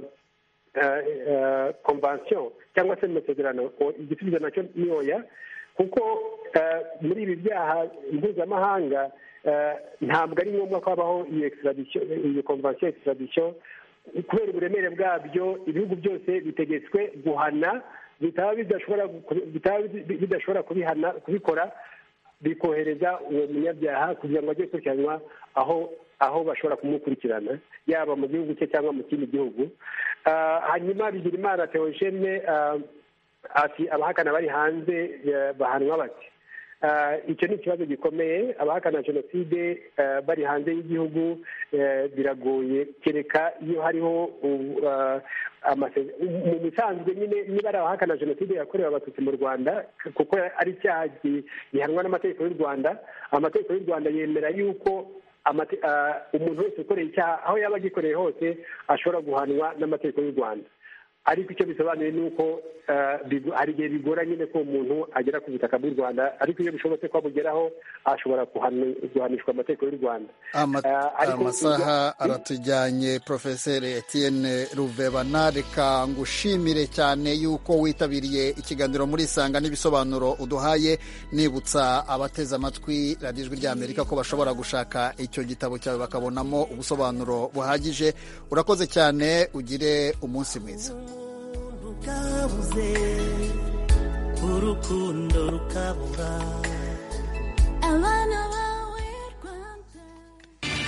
eh, eh, convention cyangwa se amasezerano o- igisubizo nacyo ni oya kuko eh, muri ibi byaha mpuzamahanga eh, ntabwo ari ngombwa ko habaho iyo extradition iyo convention extradition kubera uburemere bwabyo ibihugu byose bitegetswe guhana bitaba bidashobora gu- bitaba bi- bidashobora kubihana kubikora bikohereza uwo munyabyaha kugira ngo ajye gukurikiranwa aho aho bashobora kumukurikirana yaba mu gihugu cye cyangwa mu kindi gihugu Ah, hanyuma bigirimana teogene ati abahakana bari hanze eh, bahanwa bati icyo ni ikibazo gikomeye abahakana jenoside bari hanze y'igihugu biragoye kereka iyo hariho mu bisanzwe nyine niba ari abahakana jenoside yakorewe abatutsi mu rwanda kuko ari icyaha gihanwa n'amategeko y'u rwanda amategeko y'u rwanda yemera yuko umuntu wese ukoreye icyaha aho yaba agikoreye hose ashobora guhanwa n'amategeko y'u rwanda ariko icyo bisobanuye ni uko hari igihe bigora nyine ko umuntu agera ku butaka bw'u rwanda ariko iyo bishobotse ko abugeraho ashobora guhanishwa amategeko y'u rwanda amasaha aratujyanye profeseri Etienne ruvebana reka ngushimire cyane y'uko witabiriye ikiganiro muri isanga n'ibisobanuro uduhaye nibutsa abateze amatwi radiyo ijwi ry'amerika ko bashobora gushaka icyo gitabo cyawe bakabonamo ubusobanuro buhagije urakoze cyane ugire umunsi mwiza umuntu ukabuze urukundo rukabura